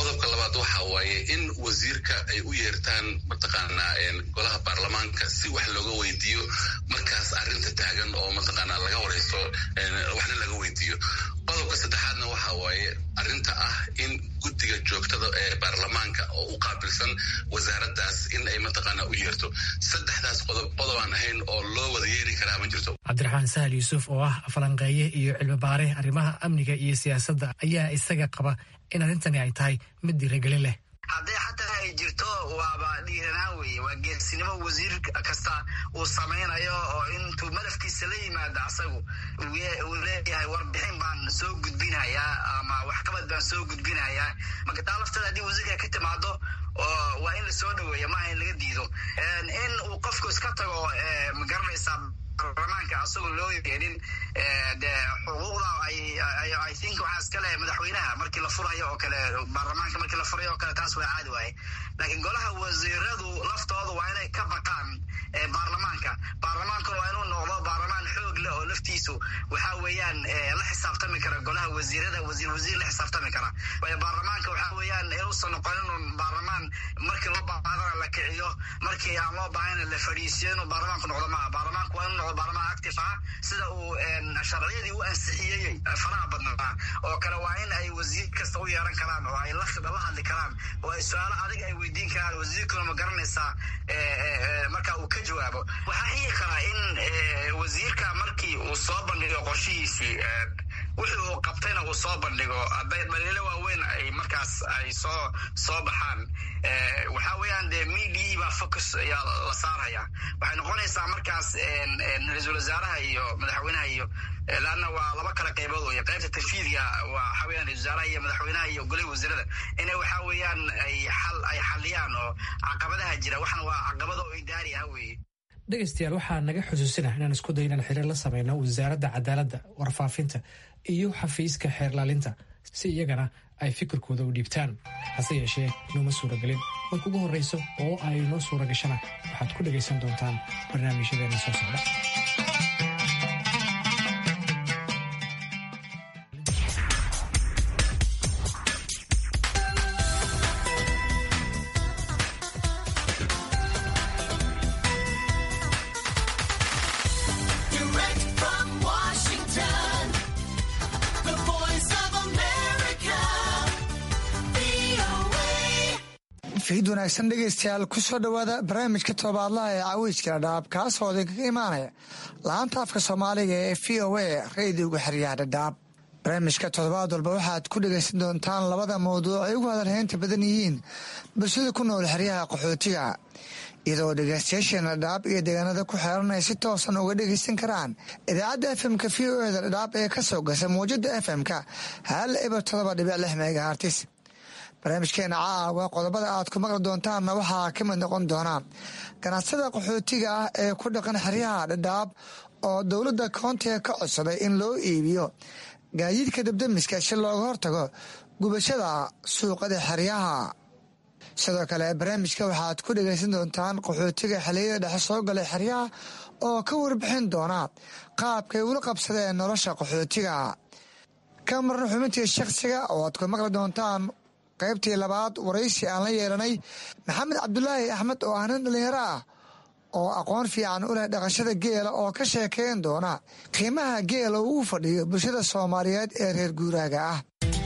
qodobka labaad waxa waaye in wasiirka ay u yeertaan mataqaanaa golaha baarlamaanka si wax looga weydiiyo markaas arrinta taagan oo mataqaanaa laga wareyso waxna laga weydiiyo qodobka saddexaadna waxa waaye arrinta ah in guddiga joogtada ee baarlamaanka oo u qaabilsan wasaaraddaas in ay mataqaanaa u yeerto saddexdaas qodob qodob aan ahayn oo loo wada yeeri karaa ma jirto cabdiraxmaan sahal yuusuf oo ah falanqeeye iyo cilmibaare arrimaha amniga iyo siyaasadda ayaa isaga qaba in arrintani ay tahay mid dhiiragelin leh hadday xataa ay jirto waaba dhiiranaan weeye waa geesinimo wasiir kasta uu samaynayo oo intuu malafkiisa la yimaado asagu uu leeyahay warbixin baan soo gudbinayaa ama waxqabad baan soo gudbinayaa marka taa lafteeda haddii wasiirka ka timaado waa in lasoo dhaweeya maaha in laga diido in uu qofku iska tago magaranaysaa baarlamaanka asagoo loo yeedhin de xuquuqda i think waxaa iska leh madaxweynaha markii la furayo oo kale baarlamaanka markii la furayo oo kale taas waa caadi waaye laakiin golaha wasiiradu laftooda waa inay ka baqaan baarlamaanka baarlamaankuna waa inuu noqdo baarlamaan xoog leh oo laftiisu waxa weeyaan la xisaabtami kara golaha wasiirada wasiir wasiir la xisaabtami kara waayo baarlamaanka waxa weeyaan inuusan noqon inuu baarlamaan markii loo baahadana la kiciyo markii aan loo baahayna la fadhiisiyo inuu baarlamaanku noqdo maaha baarlamaanku waa inuu noqdo baarlamaan active ah sida uu sharciyadii u ansixiyey faraha badnaa oo kale waa in ay wasiir kasta u yeeran karaan oo ay la hadli karaan oo ay su-aalo adig ay weydiin karaan wasiirkuna ma garanaysaa marka uu ka jawaabo waxaa xigi karaa in wasiirka markii uu soo bandhigo qorshihiisii wixii uu qabtayna uu soo bandhigo hadday dhaliilo waaweyn ay markaas ay soo soo baxaan waxaa weeyaan dee media baa focus ayaa la saaraya waxay noqonaysaa markaas ra-iisul wasaaraha iyo madaxweynaha iyo laanna waa laba kala qaybood wey qaybta tanfiidga waa waxa weeyaan ra-isul wasaaraha iyo madaxweynaha iyo golihii wasiirada inay waxa weeyaan ay xal ay xaliyaan oo caqabadaha jira waxna waa caqabada oo idaari ah weeye dhegaystayaal waxaa naga xusuusina inaan isku day inaan xiriir la sameyno wasaaradda cadaaladda warfaafinta iyo xafiiska xeerlaalinta si iyagana ay fikirkooda u dhiibtaan hase yeeshee nooma suuragelin marka ugu horreyso oo ay noo suura gashana waxaad ku dhegaysan doontaan barnaamijyadeena soo socda fiid wanaagsan dhegaystayaal ku soo dhowaada barnaamijka toddobaadlaha ee caweyska dhadhaab kaasoo idinkaga imaanaya laanta afka soomaaliga ee v o a rediyoga xeryaha dhadhaab barnaamijka toddobaad walba waxaad ku dhegaysan doontaan labada mawduuc ay ugu hadalhaynta badan yihiin bulshada ku nool xeryaha qaxootiga iyadoo dhegaystayaasheena dhadhaab iyo deegaanada ku xeeran ay si toosan uga dhegaysan karaan idaacadda fmka v o eda dhadhaab ee ka soo gasa mawjada fm-ka hal eber todoba dhibic lix megahartis barnaamijkeena caawa qodobada aad ku maqli doontaanna waxaa ka mid noqon doona ganacsada qaxootiga ah ee ku dhaqan xeryaha dhadhaab oo dowladda koontiga ka codsaday in loo iibiyo gaadiidka dabdamiska si looga hortago gubashada suuqada xeryaha sidoo kale barnaamijka waxaad ku dhegaysan doontaan qaxootiga xiliyada dhexe soo galay xeryaha oo ka warbixin doona qaabkay ula qabsadeen nolosha qaxootiga ka marna xubintii shakhsiga oo aad ku maqli doontaan qaybtii labaad waraysi aan la yeelanay maxamed cabdulaahi axmed oo ah nin dhallinyaro ah oo aqoon fiican u leh dhaqashada geela oo ka sheekeyn doona qiimaha geela uu u fadhiyo bulshada soomaaliyeed ee reer guuraaga ah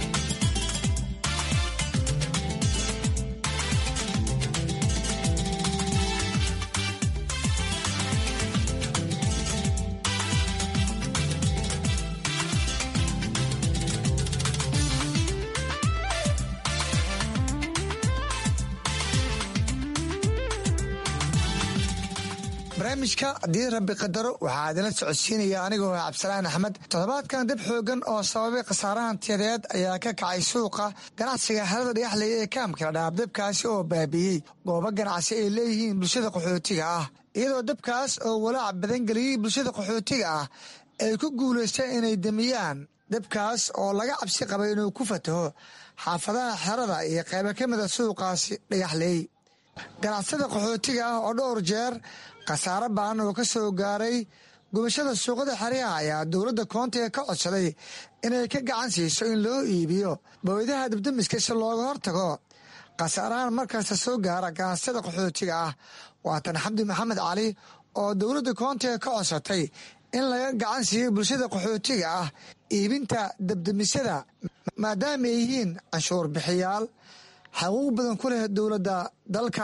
barnaamijka haddii rabbi qadaro waxaa idinla socodsiinaya anigoo ah cabdisalaan axmed toddobaadkan dab xoogan oo sababay khasaarahan tiyadeed ayaa ka kacay suuqa ganacsiga xerada dhagaxley ee kaamka dhadhaab dabkaasi oo baabiiyey goobo ganacsi ay leeyihiin bulshada qaxootiga ah iyadoo dabkaas oo walaac badan geliyey bulshada qaxootiga ah ay ku guulaysteen inay demiyaan dabkaas oo laga cabsi qabay inuu ku fataho xaafadaha xerada iyo qaybo ka mida suuqaasi dhagaxley ganacsada qaxootiga ah oo dhowr jeer khasaaro baan oo ka soo gaaray gubashada suuqada xeryaha ayaa dowladda koontiga ka codsaday inay ka gacan siiso in loo iibiyo baweydaha dabdamiska si looga hortago khasaarahan markasta soo gaara ganacsada qaxootiga ah waatan xabdi maxamed cali oo dowladda koontiga ka codsatay in laga gacan siiyo bulshada qaxootiga ah iibinta dabdamisyada maadaama ay yihiin canshuur bixiyaal xaquuq badan ku leh dowladda dalka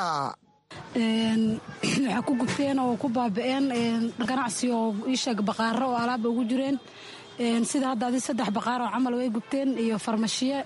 waxaa ku gubteen oo ku baaba'een ganacsi oo iisheeg baqaaro oo alaaba ugu jireen sida hadda adi saddex baqaar oo camal way gubteen iyo farmashiye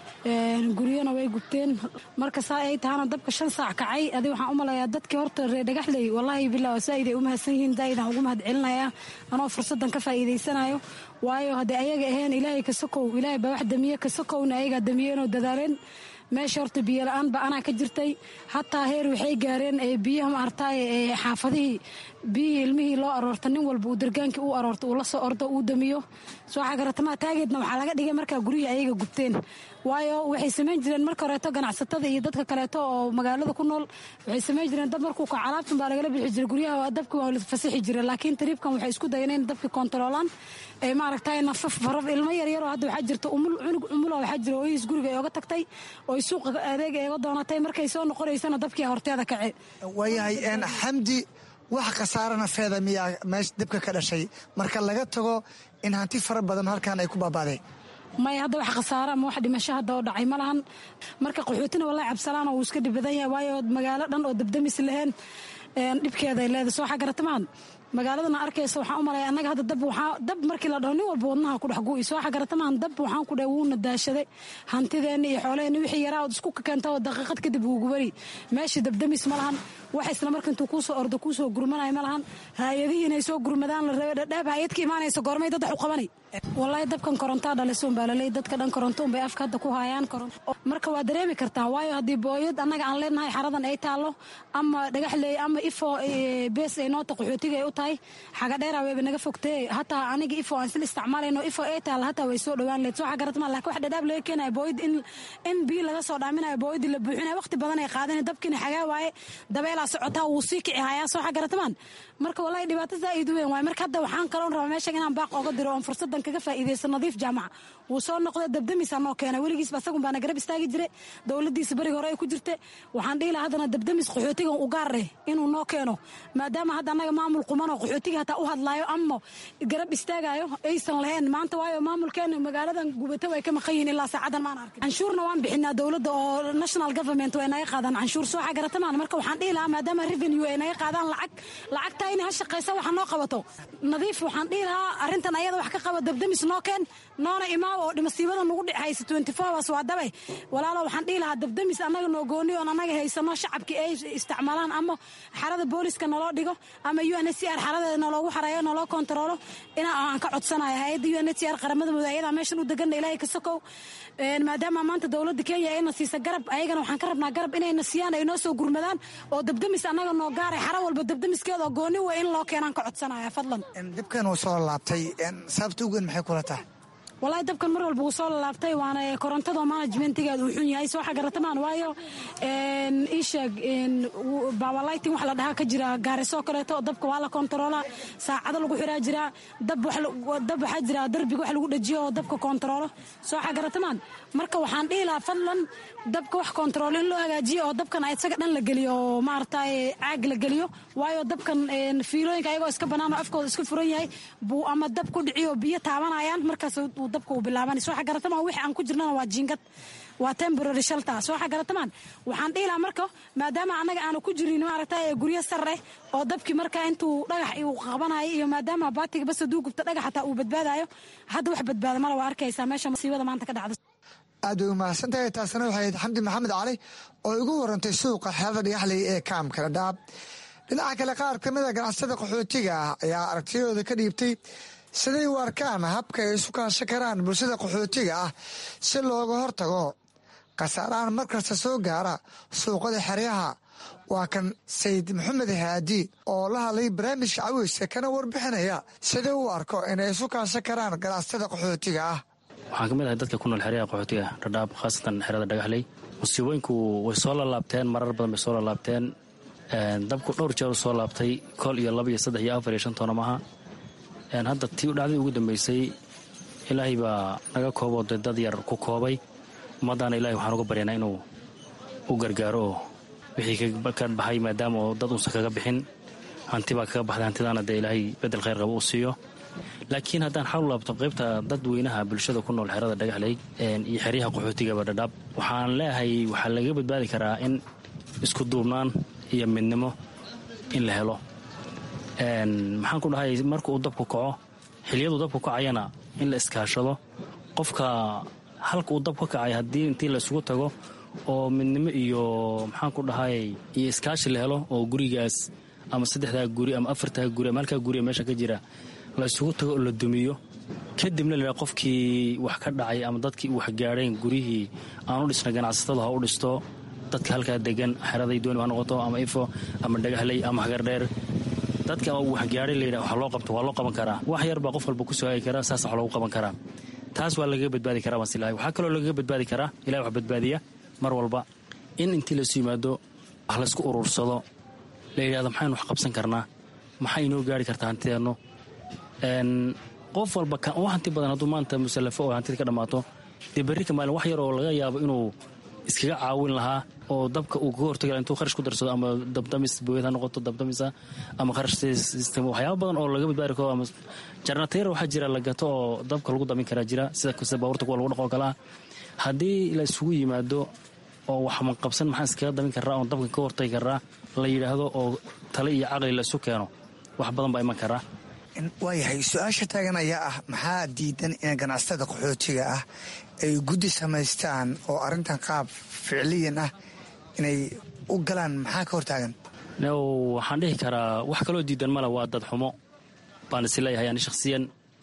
guryana way gubteen marka saa ay tahana dabka shan saac kacay adi waxaan u malayaa dadkii horta ree dhagaxley wallaahi billah saaid ay u mahadsan yihiin zaa'idaan ugu mahad celinayaa anoo fursaddan ka faa'iidaysanayo waayo haddii ayaga ahayn ilaahay ka sokow ilaahay baa wax damiye ka sokowna ayagaa damiyeenoo dadaaleen meesha horta biyo la-aan ba anaa ka jirtay hataa heer waxay gaareen biyaha maartaay xaafadihii biyihii ilmihii loo aroorta nin walba uu dargaankii u aroorta uu la soo ordo uu damiyo soo xagaratamaha taageedna waxaa laga dhigay markaa guryihii ayaga gubteen waayo waxay samayn jireen marka horeeto ganacsatada iyo dadka kaleeto oo magaalada ku nool waxay samayn jireen dab markuu kaco alaabtan baa lagala bixi jiray guryaha dabki waa la fasixi jira laakiin tariibkan waxay isku dayeen in dabki kontaroolaan ay maaragtay nafaf faraf ilmo yaryaroo hadda waxaa jirta umul cunug umula waxaa jira ooyihiis guriga ay oga tagtay oo suuqa adeeg eega doonatay markay soo noqonaysana dabkii horteeda kace waayahay xamdi wax khasaara nafeeda miyaa meesha dabka ka dhashay marka laga tago in hanti fara badan halkan ay ku baaba'deen maya hadda wax khasaara ama wax dhimasho hadda oo dhacay ma lahan marka qaxootina wallahi cabsalaan oo uu iska dhib badan yahay waayo magaalo dhan oo dabdamis lahayn dhibkeeday leedahay soo xagaratamahan magaaladana arkaysa waxaan u malaya annaga hadda dab waxaa dab markii la dhaho nin walba wadnaha ku dhex gu'i soo xagaratamahan dab waxaan ku dhahay wuuna daashaday hantideenna iyo xoolaheenna wixii yaraa ood isku keenta oo daqiiqad kadib wuu gubari meeshii dabdamis ma lahan wax isla marka intuu kuusoo ordo kuusoo gurmanaya ma lahan haayadihii inay soo gurmadaan la rabay dhadhaab haayad ka imaanaysa goormay dad wax u qabanay wallaahi dabkan korontaa dhalisoon baa laley dadka dhan koronto unbay afka hadda ku haayaan marka waa dareemi kartaa waayo haddii booyad annaga aan leenahay xaradan ay taallo ama dhagaxley ama ifo bees ay noota qaxootiga ay u tahay xaga dheeraa wayba naga fogtee hataa aniga ifo aan isla isticmaalayno ifo ay taalla hataa way soo dhowaan leed soo xagaratmaa laakiin wax dhadhaab laga keenaya booyad in in biyo laga soo dhaaminayo booyadii la buuxinayo waqti badan ay qaadanay dabkiina xagaa waaye dabeelaa socotaa wuu sii kici hayaa soo xagaratamaan marka wallahi dhibaato zaa'id u weyn waaye marka hadda waxaan kaloon rabaa meeshan inaan baaq oga diro oon fursadan kaga faa'iidaysto nadiif jaamaca wuu soo noqday dabdamisaa noo keena weligiisba asagun baana garab istaagi jire dowladiisa beriga hore ay ku jirte waxaan dhihi lahaa haddana dabdamis qaxootigan u gaar eh inuu noo keeno maadaama hadda annaga maamul qumanoo qaxootiga hataa u hadlaayo ama garab istaagayo aysan lahayn maanta waayo maamulkeena magaaladan gubata way ka maqan yihiin ilaa saacadan maan arkin canshuurna waan bixinaa dowladda oo national government way naga qaadaan canshuur soo xagaratamaan marka waxaan dhihi lahaa maadaama revenue ay naga qaadaan lacag lacagtaa inay ha shaqaysa waxa noo qabato nadiif waxaan dhihi lahaa arrintan ayada wax ka qaba dabdamis noo keen noona imaaw oo dhimasiibada nagu dhexaysa twenty four hours waa dabe walaalo waxaan dhihi lahaa dabdamis annaga noo gooni oon annaga haysano shacabkii ay isticmaalaan ama xarada booliska naloo dhigo ama u n h c r xaradeeda naloogu xareeyo naloo kontaroolo ina aan ka codsanayo hay-adda u n h c r qaramada mudug ayadaa meeshan u degana ilaahay ka sokow maadaama maanta dowladda kenya ayna siisa garab ayagana waxaan ka rabnaa garab inayna siiyaan ay noo soo gurmadaan oo dabdamis annaga noo gaaray xara walba dabdamiskeeda oo gooni wey in loo keenaan ka codsanaya fadlan dibkan uu soo laabtay sababta ugen maxay kula tahay wallaahi dabkan mar walba wuu soo lalaabtay waana korontada managementigeeda uu xun yahay soo xagaratamaan waayo iisheeg bawalighting wax la dhahaa ka jira gaarisoo kaleeto dabka waa la kontaroola saacado lagu xiraa jiraa dab waxaa jira darbiga wax lagu dhajiyo oo dabka kontaroolo soo xagaratamaan marka waxaan dhihi lahaa fadlan dabka wax kontaroolo in loo hagaajiyo oo dabkan isaga dhan la geliyo oo maaragtay caag la geliyo waayo dabkan fiilooyinka ayagoo iska bannaan oo afkooda iska furan yahay buu ama dab ku dhiciyo biyo taabanayaan markaas uu dabka uu bilaaban soo xagaratamaan wixii aan ku jirnana waa jiingad waa temporary shelter soo xagaratamaan waxaan dhihi lahaa marka maadaama annaga aanu ku jirin maaragtay guryo sare oo dabkii markaa intuu dhagax uu qabanayo iyo maadaama baatiga bas haduu gubto dhagax hataa uu badbaadayo hadda wax badbaada male waa arkaysaa meesha masiibada maanta ka dhacda aad way umahadsantahay taasina waxay ahayd xamdi maxamed cali oo igu warantay suuqa xeelada dhagaxley ee kaamka dhadhaab dhinaca kale qaar ka mida ganacsada qaxootiga ah ayaa aragtiyadooda ka dhiibtay siday u arkaan habka ay isu kaashan karaan bulshada qaxootiga ah si looga hortago khasaarahan markasta soo gaara suuqada xeryaha waa kan sayid maxamed haadi oo la hadlay barnaamijka caweyska kana warbixinaya sidai u arko inay isu kaashan karaan ganacsada qaxootiga ah waxaan ka mid ahay dadka ku nool xeryaha qaxootiga dhadhaab khaasatan xerada dhagaxley musiibooyinku way soo lalaabteen marar badan bay soo lalaabteen dabku dhowr jeer u soo laabtay kol iyo laba iyo saddex iyo afar iyo shan toona maaha hadda tii dhacdii ugu dambaysay ilaahay baa naga kooboo de dad yar ku koobay ummaddaana ilahay waxaan uga baryaynaa inuu u gargaaro oo wixii ka baxay maadaama oo dad uusan kaga bixin hanti baa kaga baxday hantidaana dee ilaahay bedel khayr qaba uu siiyo laakiin haddaan xalu laabto qaybta dadweynaha bulshada ku nool xerada dhagaxley iyo xeryaha qaxootigaba dhadhaab waxaan leeyahay waxaa laga badbaadi karaa in isku duubnaan iyo midnimo in la helo maxaan ku dhahay marka uu dabku kaco xiliyaduu dabku kacayana in la iskaashado qofka halka uu dab ka kacay haddii intii la isugu tago oo midnimo iyo maxaan ku dhahay iyo iskaashi la helo oo gurigaas ama saddexdaa guri ama afartaa guri ama halkaa guri meesha ka jira la isugu tago oo la dumiyo kadibna la qofkii wax ka dhacay ama dadkii wax gaadheen guryihii aan u dhisna ganacsatada ha u dhisto dadka halkaa degan xeraday dooni ha noqoto ama ifo ama dhagahley ama hagardheer dadka wax gaadhay layidha wax loo qabto waa loo qaban karaa wax yar baa qof walba ku soo hagi karaa saas wax loogu qaban karaa taas waa lagaga badbaadi karaa baan silahay waxaa kaloo lagaga badbaadi karaa ilahay wax badbaadiya mar walba in intii laysu yimaado wax laysku urursado la yidhahdo maxaynu wax qabsan karnaa maxay inoo gaari kartaa hantideennu qof walba u hanti badan hadduu maanta musallafo oo hantida ka dhammaato dee berri ka maalin wax yar oo laga yaabo inuu iskaga caawin lahaa oo dabka uu kaga hortagi laha intuu kharash ku darsado ama dabdamis booyad ha noqoto dabdamisa ama kharash system waxyaaba badan oo laga badbaari karo ama jarnateer waxaa jira la gato oo dabka lagu damin karaa jira sida sida baabuurta kuwa lagu dhaqoo kale ah haddii la isugu yimaado oo wax manqabsan maxaan iskaga damin karaa oon dabka ka hortagi karaa la yidhaahdo oo tale iyo caqli la isu keeno wax badan baa iman karaa waayahay su-aasha taagan ayaa ah maxaa diidan in ganacsatada qaxootiga ah ay guddi samaystaan oo arrintan qaab ficliyan ah inay u galaan maxaa ka hortaagan waxaan dhihi karaa wax kaloo diidan male waa dad xumo baan isi leeyahay ani shakhsiyan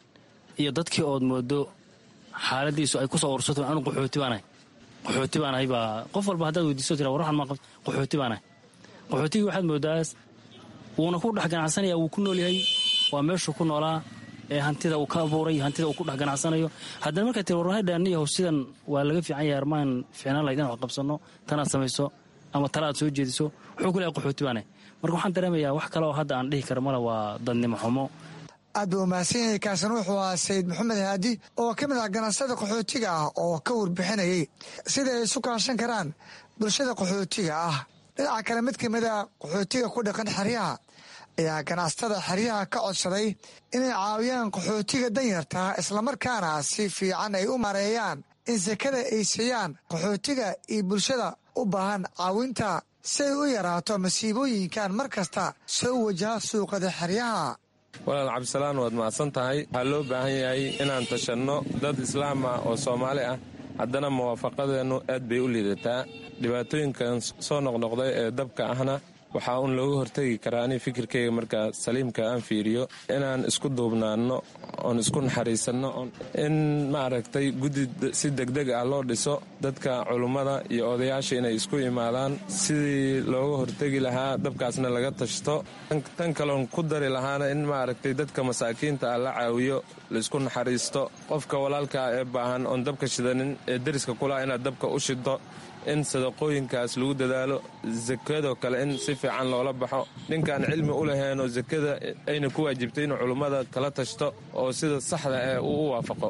iyo dadkii ood moodo xaaladiisu ay ku soo ursato anu qaxooti baanahay qaxooti baanahay baa qof walba haddaad weydiiso tira warwaxan maa qabta qaxooti baanahay qaxootigii waxaad moodaas wuuna ku dhex ganacsanaya wuu ku nool yahay waa meeshuu ku noolaa ee hantida uu ka abuuray hantida uu ku dhex ganacsanayo haddana markaa tir warhadhaaniyahow sidan waa laga fiican yahay armaan fiicnaan lahayd in wax qabsanno tanaad samayso ama tala aad soo jeediso wuxuu ku leehay qaxooti baane marka waxaan dareemayaa wax kale oo hadda aan dhihi karo male waa dadnimo xumo aad buu mahadsan yahay kaasan wuxuu ahaa sayid maxamed haadi oo ka mid ah ganacsada qaxootiga ah oo ka warbixinayay sida ay isu kaashan karaan bulshada qaxootiga ah dhinaca kale mid ka mid a qaxootiga ku dhaqan xeryaha ayaa ganacsatada xeryaha ka codsaday inay caawiyaan qaxootiga danyartaa islamarkaana si fiican ay u mareeyaan in sakada ay siiyaan qaxootiga iyo bulshada u baahan caawinta si ay u yaraato masiibooyinkan mar kasta soo wajaha suuqada xeryaha walaal cabdisalaan waad mahadsan tahay waxaa loo baahan yahay inaan tashanno dad islaam ah oo soomaali ah haddana muwaafaqadeennu aad bay u liidataa dhibaatooyinkan soo noqnoqday ee dabka ahna waxaa uun looga hortegi karaa ani fikirkayga markaa saliimka aan fiiriyo inaan isku duubnaanno oon isku naxariisanno in maaragtay guddi si degdeg ah loo dhiso dadka culummada iyo odayaasha inay isku imaadaan sidii looga hortegi lahaa dabkaasna laga tashto tan kaloon ku dari lahaana in maaragtay dadka masaakiinta ah la caawiyo laisku naxariisto qofka walaalkaa ee baahan oon dabka shidanin ee deriska kulaa inaad dabka u shiddo in sadaqooyinkaas lagu dadaalo sakadoo kale in si fiican loola baxo ninkaan cilmi u laheenoo sakada ayna ku waajibtay inuu culummada kala tashto oo sida saxda ee uu u waafaqo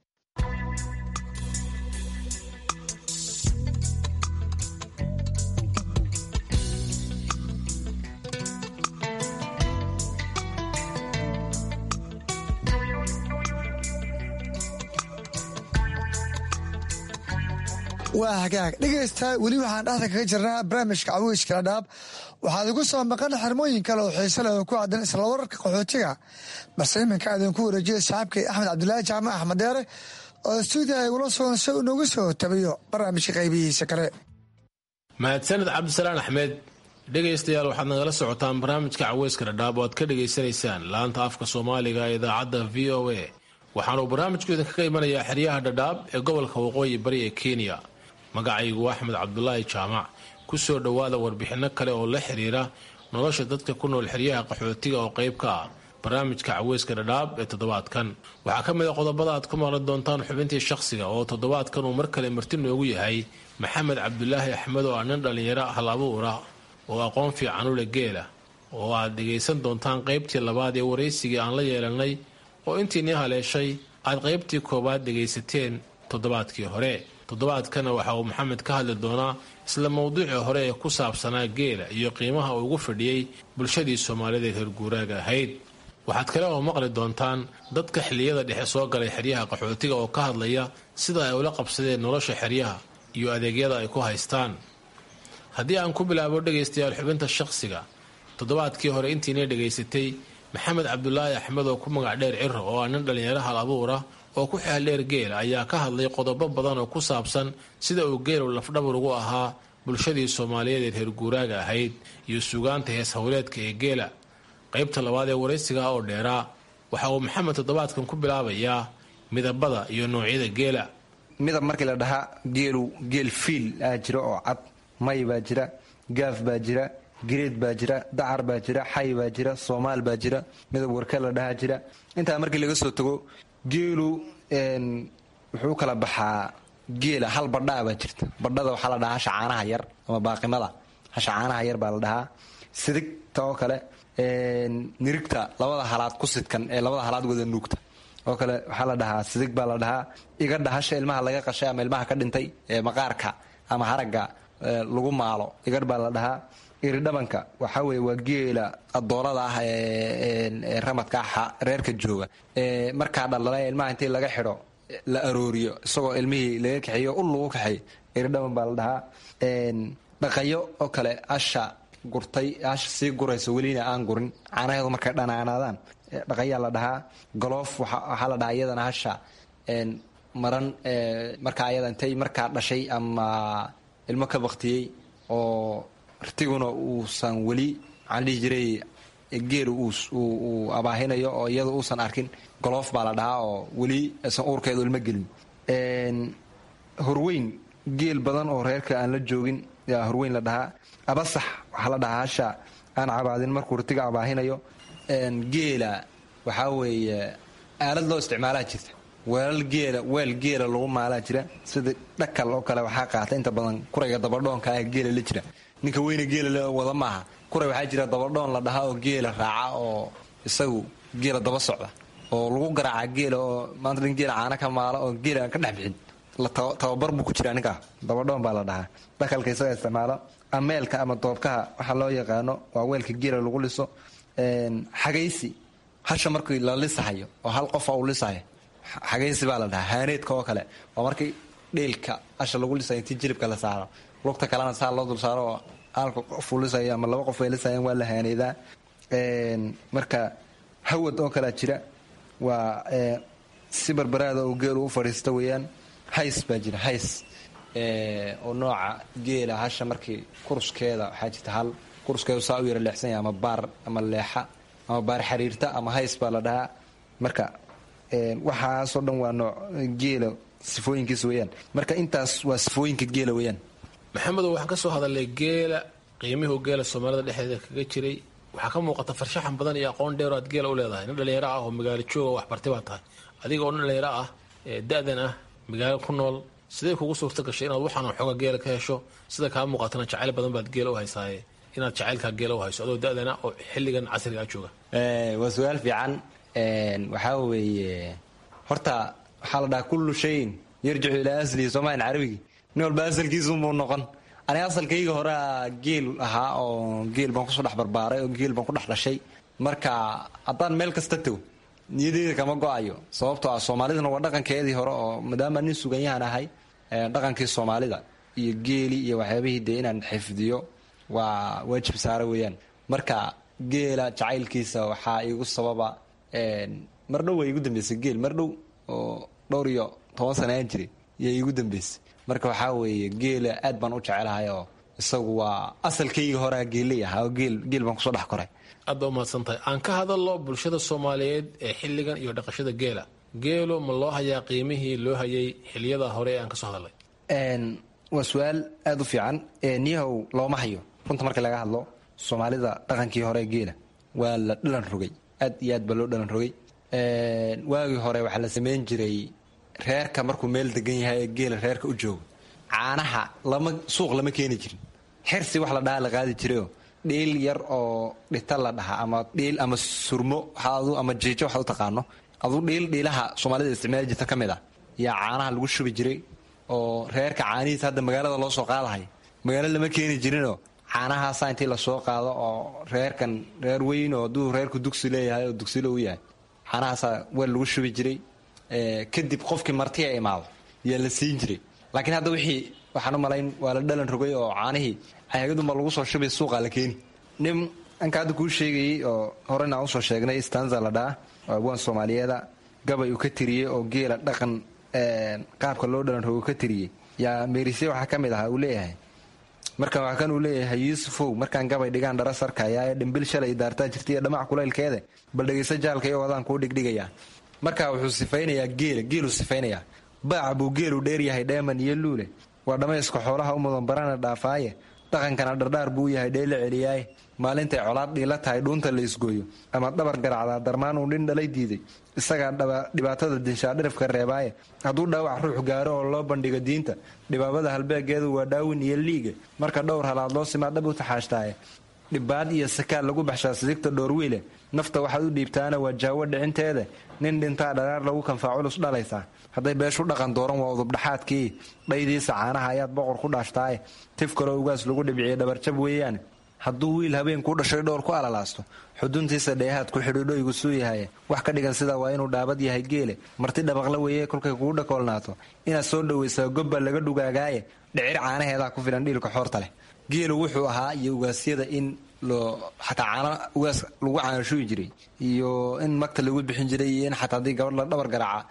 waa hagaag dhegaysta weli waxaan dhexda kaga jirnaa barnaamijka cawiiska dhadhaab waxaad igu soo maqan xirmooyin kale oo xiise leh oo ku caddan isla wararka qaxootiga balse iminka idinku wareejiyay saaxiibkay axmed cabdulaahi jaamac axmed deere oo stuudiyaha igula sugan si uu noogu soo tabiyo barnaamijka qaybihiisa kale mahadsaned cabdisalaan axmed dhegaystayaal waxaad nagala socotaan barnaamijka caweyska dhadhaab oo aad ka dhegaysanaysaan laanta afka soomaaliga ee idaacadda v o a waxaanuu barnaamijku idinkaga imanayaa xeryaha dhadhaab ee gobolka waqooyi bari ee kenya magacaygu axmed cabdulaahi jaamac ku soo dhowaada warbixinno kale oo la xiriira nolosha dadka ku nool xeryaha qaxootiga oo qayb ka ah barnaamijka caweyska dhadhaab ee toddobaadkan waxaa ka mid a qodobada aad ku maqli doontaan xubintii shakhsiga oo toddobaadkan uu mar kale marti noogu yahay maxamed cabdulaahi axmed oo ah nin dhallinyaro hal abuura oo aqoon fiican u leh geela oo aad dhegaysan doontaan qaybtii labaad ee waraysigii aan la yeelanay oo intiinii haleeshay aad qaybtii koowaad dhegaysateen toddobaadkii hore toddobaadkana waxa uu maxamed ka hadli doonaa isla mawduucii hore ee ku saabsanaa geela iyo qiimaha uu ugu fadhiyey bulshadii soomaalida reer guuraaga ahayd waxaad kale oo maqli doontaan dadka xilliyada dhexe soo galay xeryaha qaxootiga oo ka hadlaya sida ay ula qabsadeen nolosha xeryaha iyo adeegyada ay ku haystaan haddii aan ku bilaabo dhegaystayaal xubinta shaqsiga toddobaadkii hore intiina dhegaysatay maxamed cabdulaahi axmed oo ku magac dheer ciro oo ah nin dhallinyaro hal abuura oo ku xeel dheer geela ayaa ka hadlay qodobo badan oo ku saabsan sida uu geelu lafdhabar ugu ahaa bulshadii soomaaliyeed ee reer guuraaga ahayd iyo suugaanta hees howleedka ee geela qaybta labaad ee waraysiga oo dheeraa waxa uu maxamed toddobaadkan ku bilaabayaa midabada iyo noocyada geela midab markii la dhahaa geelu geel fiil aa jira oo cad may baa jira gaaf baa jira gireed baa jira dacar baa jira xay baa jira soomaal baa jira midab warka la dhahaa jira intaa markii laga soo tago geelu wuxuu kala baxaa geela hal badhaa baa jirta badhada waxaa la dhahaa hasha caanaha yar ama baaqimada hasha caanaha yar baa la dhahaa sidigta oo kale nirigta labada halaad ku sidkan ee labada halaad wada nuugta oo kale waxaa la dhahaa sidig baa la dhahaa igadha hasha ilmaha laga qashay ama ilmaha ka dhintay ee maqaarka ama haragga lagu maalo igadh baa la dhahaa iridhabanka waxaa weye waa geela adoolada ah ee ramadka reerka jooga markaa dhaldhala ilmaha intii laga xidho la arooriyo isagoo ilmihii laga kaxeeyo ul lagu kaxeeyo iridhaban baa la dhahaa dhaqayo oo kale asha gurtay asha sii guraysa welina aan gurin caanaheedu markay dhanaanaadaan dhaqayaa la dhahaa goloof waxaa la dhahaa iyadana hasha maran markaa ayada intay markaa dhashay ama ilmo ka baktiyey oo artiguna uusan weli maxaan dhihi jiray geelu uu abaahinayo oo iyada uusan arkin goloof baa la dhahaa oo weli aysan uurkeedu ilmo gelin horweyn geel badan oo reerka aan la joogin yaa horweyn la dhahaa abasax waxaa la dhahaa hasha aan cabaadin markuu rtiga abaahinayo geela waxaa weeye aalad loo isticmaalaa jirta weelal geela weel geela lagu maalaa jira sida dhakal oo kale waxaa qaata inta badan kurayga dabadhoonka ah geela la jira ninka weyne geela wada maaha kuray waxaa jira dabadhoon la dhahaa oo geela raaca oo isagu geela daba socda oo lagu garaaca geela oo maanta nin geela caana ka maala oo geela aan ka dhex bixin tababar buu ku jiraa ninkaa dabadhoon baa la dhahaa dhakalka isaga isticmaalo ameelka ama doobkaha waxaa loo yaqaano waa weelka geela lagu liso xagaysi hasha markii la lisahayo oo hal qofa uu lisahayo xagaysi baa la dhahaa haaneedka oo kale waa markii dheelka hasha lagu lisayo intii jilibka la saaro lugta kalena saa loo dul saaro oo halka qofuu lisayo ama laba qof ay lisayeen waa la haaneedaa marka hawad oo kalea jira waa si barbaraada oo geelu u fadhiista weeyaan hays baa jira hays oo nooca geela hasha markii kuruskeeda waxaa jirta hal kuruskeedu saa u yara leexsan yahay ama baar ama leexa ama baar xariirta ama hays baa la dhahaa marka waxaasoo dhan waa nooc geela sifooyinkiisa weeyaan marka intaas waa sifooyinka geela weeyaan maxamedow waxaan ka soo hadalnay geela qiimihuu geela soomaalida dhexdeeda kaga jiray waxaa ka muuqata farshaxan badan iyo aqoon dheero aad geela u leedahay nin dhallinyaro ah oo magaalo jooga waxbartay baa tahay adiga oo nin dhallinyaro ah da-dan ah magaalo ku nool sidee kugu suurta gashay inaad waxaan xooga geela ka hesho sida kaa muuqatana jacayl badan baad geela u haysaaye inaad jacaylkaa geela u hayso adoo da-dana oo xilligan casrigaa jooga waa su-aal fiican waxaa weeye horta waxaa la dhahaa kullu shayin yarjicu ilaa aslihi soomaalian carabigi nin walba asalkiisuunbuu noqon aniga asalkayga horea geel ahaa oo geel baan kusoo dhex barbaaray oo geel baan ku dhex dhashay marka haddaan meel kasta tago niyadeyda kama go-ayo sababtoo ah soomaaliduna waa dhaqankeedii hore oo maadaama nin suganyahan ahay dhaqankii soomaalida iyo geeli iyo waxyaabihii dee inaan xifdiyo waa waajib saara weeyaan marka geela jacaylkiisa waxaa igu sababa mar dhow waa igu dambeysay geel mar dhow oo dhowr iyo toban sana aan jiray yaa igu dambeysay marka waxaa weeye geela aad baan u jecelahay oo isagu waa asalkayga horea geeley ahaa oo geel geel baan kusoo dhex koray aad baa umahadsan tahay aan ka hadalno bulshada soomaaliyeed ee xilligan iyo dhaqashada geela geelu ma loo hayaa qiimihii loo hayay xiliyada hore ee aan kasoo hadalnay waa su-aal aada u fiican niyahow looma hayo runta markii laga hadlo soomaalida dhaqankii hore geela waa la dhalan rogay aad iyo aad baa loo dhalan rogay waagii hore waxaa la samayn jiray reerka markuu meel degan yahay ee geela reerka u joogo caanaha lama suuq lama keeni jirin xirsi wax la dhaha la qaadi jirayoo dhiil yar oo dhita la dhaha ama dhiil ama surmo ama jiijo waxaad u taqaano aduu dhiil dhiilaha soomaalida isticmaali jirta ka mid ah yaa caanaha lagu shubi jiray oo reerka caanihiisa hadda magaalada loo soo qaadahay magaalo lama keeni jirinoo caanahaasa intii lasoo qaado oo reerkan reer weyn oo hadduu reerku dugsi leeyahay oo dugsilo u yahay caanahaasa weel lagu shubi jiray kadib qofkii martiya imaado yaa la siin jiray laakiin hadda wixii waxaan u malayn waa la dhalan rogay oo caanihii ayagadunba lagu soo shubay suuqa la keeni nin anka hadda kuu sheegayey oo horena aan usoo sheegnay stanza la dhaa oo abwaan soomaaliyeeda gabay uu ka tiriyey oo geela dhaqan qaabka loo dhalan rogo ka tiriyey yaa meerisye waxaa ka mid ahaa uu leeyahay markan waa kan uu leeyahay yuusufow markaan gabay dhigaan dhara sarkaya ee dhimbil shalay daartaa jirtaiyo dhamac kulaylkeede bal dhegayso jaalka iyo wadaan kuu dhigdhigayaa marka wuxuu sifaynayaa geela geeluu sifaynayaa baaca buu geelu dheeryahay dheeman iyo luule waa dhammayska xoolaha u mudan barana dhaafaaye dhaqankana dhardhaar buu yahay dheela celiyaaye maalintay colaad dhiila tahay dhuunta la isgooyo ama dhabar garacdaa darmaan uu dhin dhalay diiday isagaa dhibaatada dinshaa dhirifka reebaaye hadduu dhaawac ruux gaaro oo loo bandhigo diinta dhibaabada halbeegeedu waa dhaawin iyo liiga marka dhowr halaad loo simaa dhab u taxaashtaaye dhibaad iyo sakaal lagu baxshaa sidigta dhoorwiile nafta waxaad u dhiibtaana waa jaawo dhicinteeda nin dhintaa dharaar lagu kanfaa culus dhalaysaa hadday beeshu dhaqan dooran waa udubdhaxaadkii dhaydiisa caanaha ayaad boqor ku dhaashtaaye tif kaloo ugaas lagu dhibciye dhabarjab weeyaane hadduu wiil habeenkuu dhashay dhowr ku alalaasto xuduntiisa dheehaad ku xidhiidhoygu suu yahaye wax ka dhigan sidaa waa inuu dhaabad yahay geele marti dhabaqla weeye kolkay kugu dhakoolnaato inaad soo dhowaysaa gobba laga dhugaagaaye dhicir caanaheedaa ku filan dhiilka xoorta leh geelu wuxuu ahaa iyo ugaasyada in loo xataa caana ugaas lagu caanashuyi jiray iyo in magta lagu bixin jiray iyo in xataa haddii gabadh la dhabar garaaca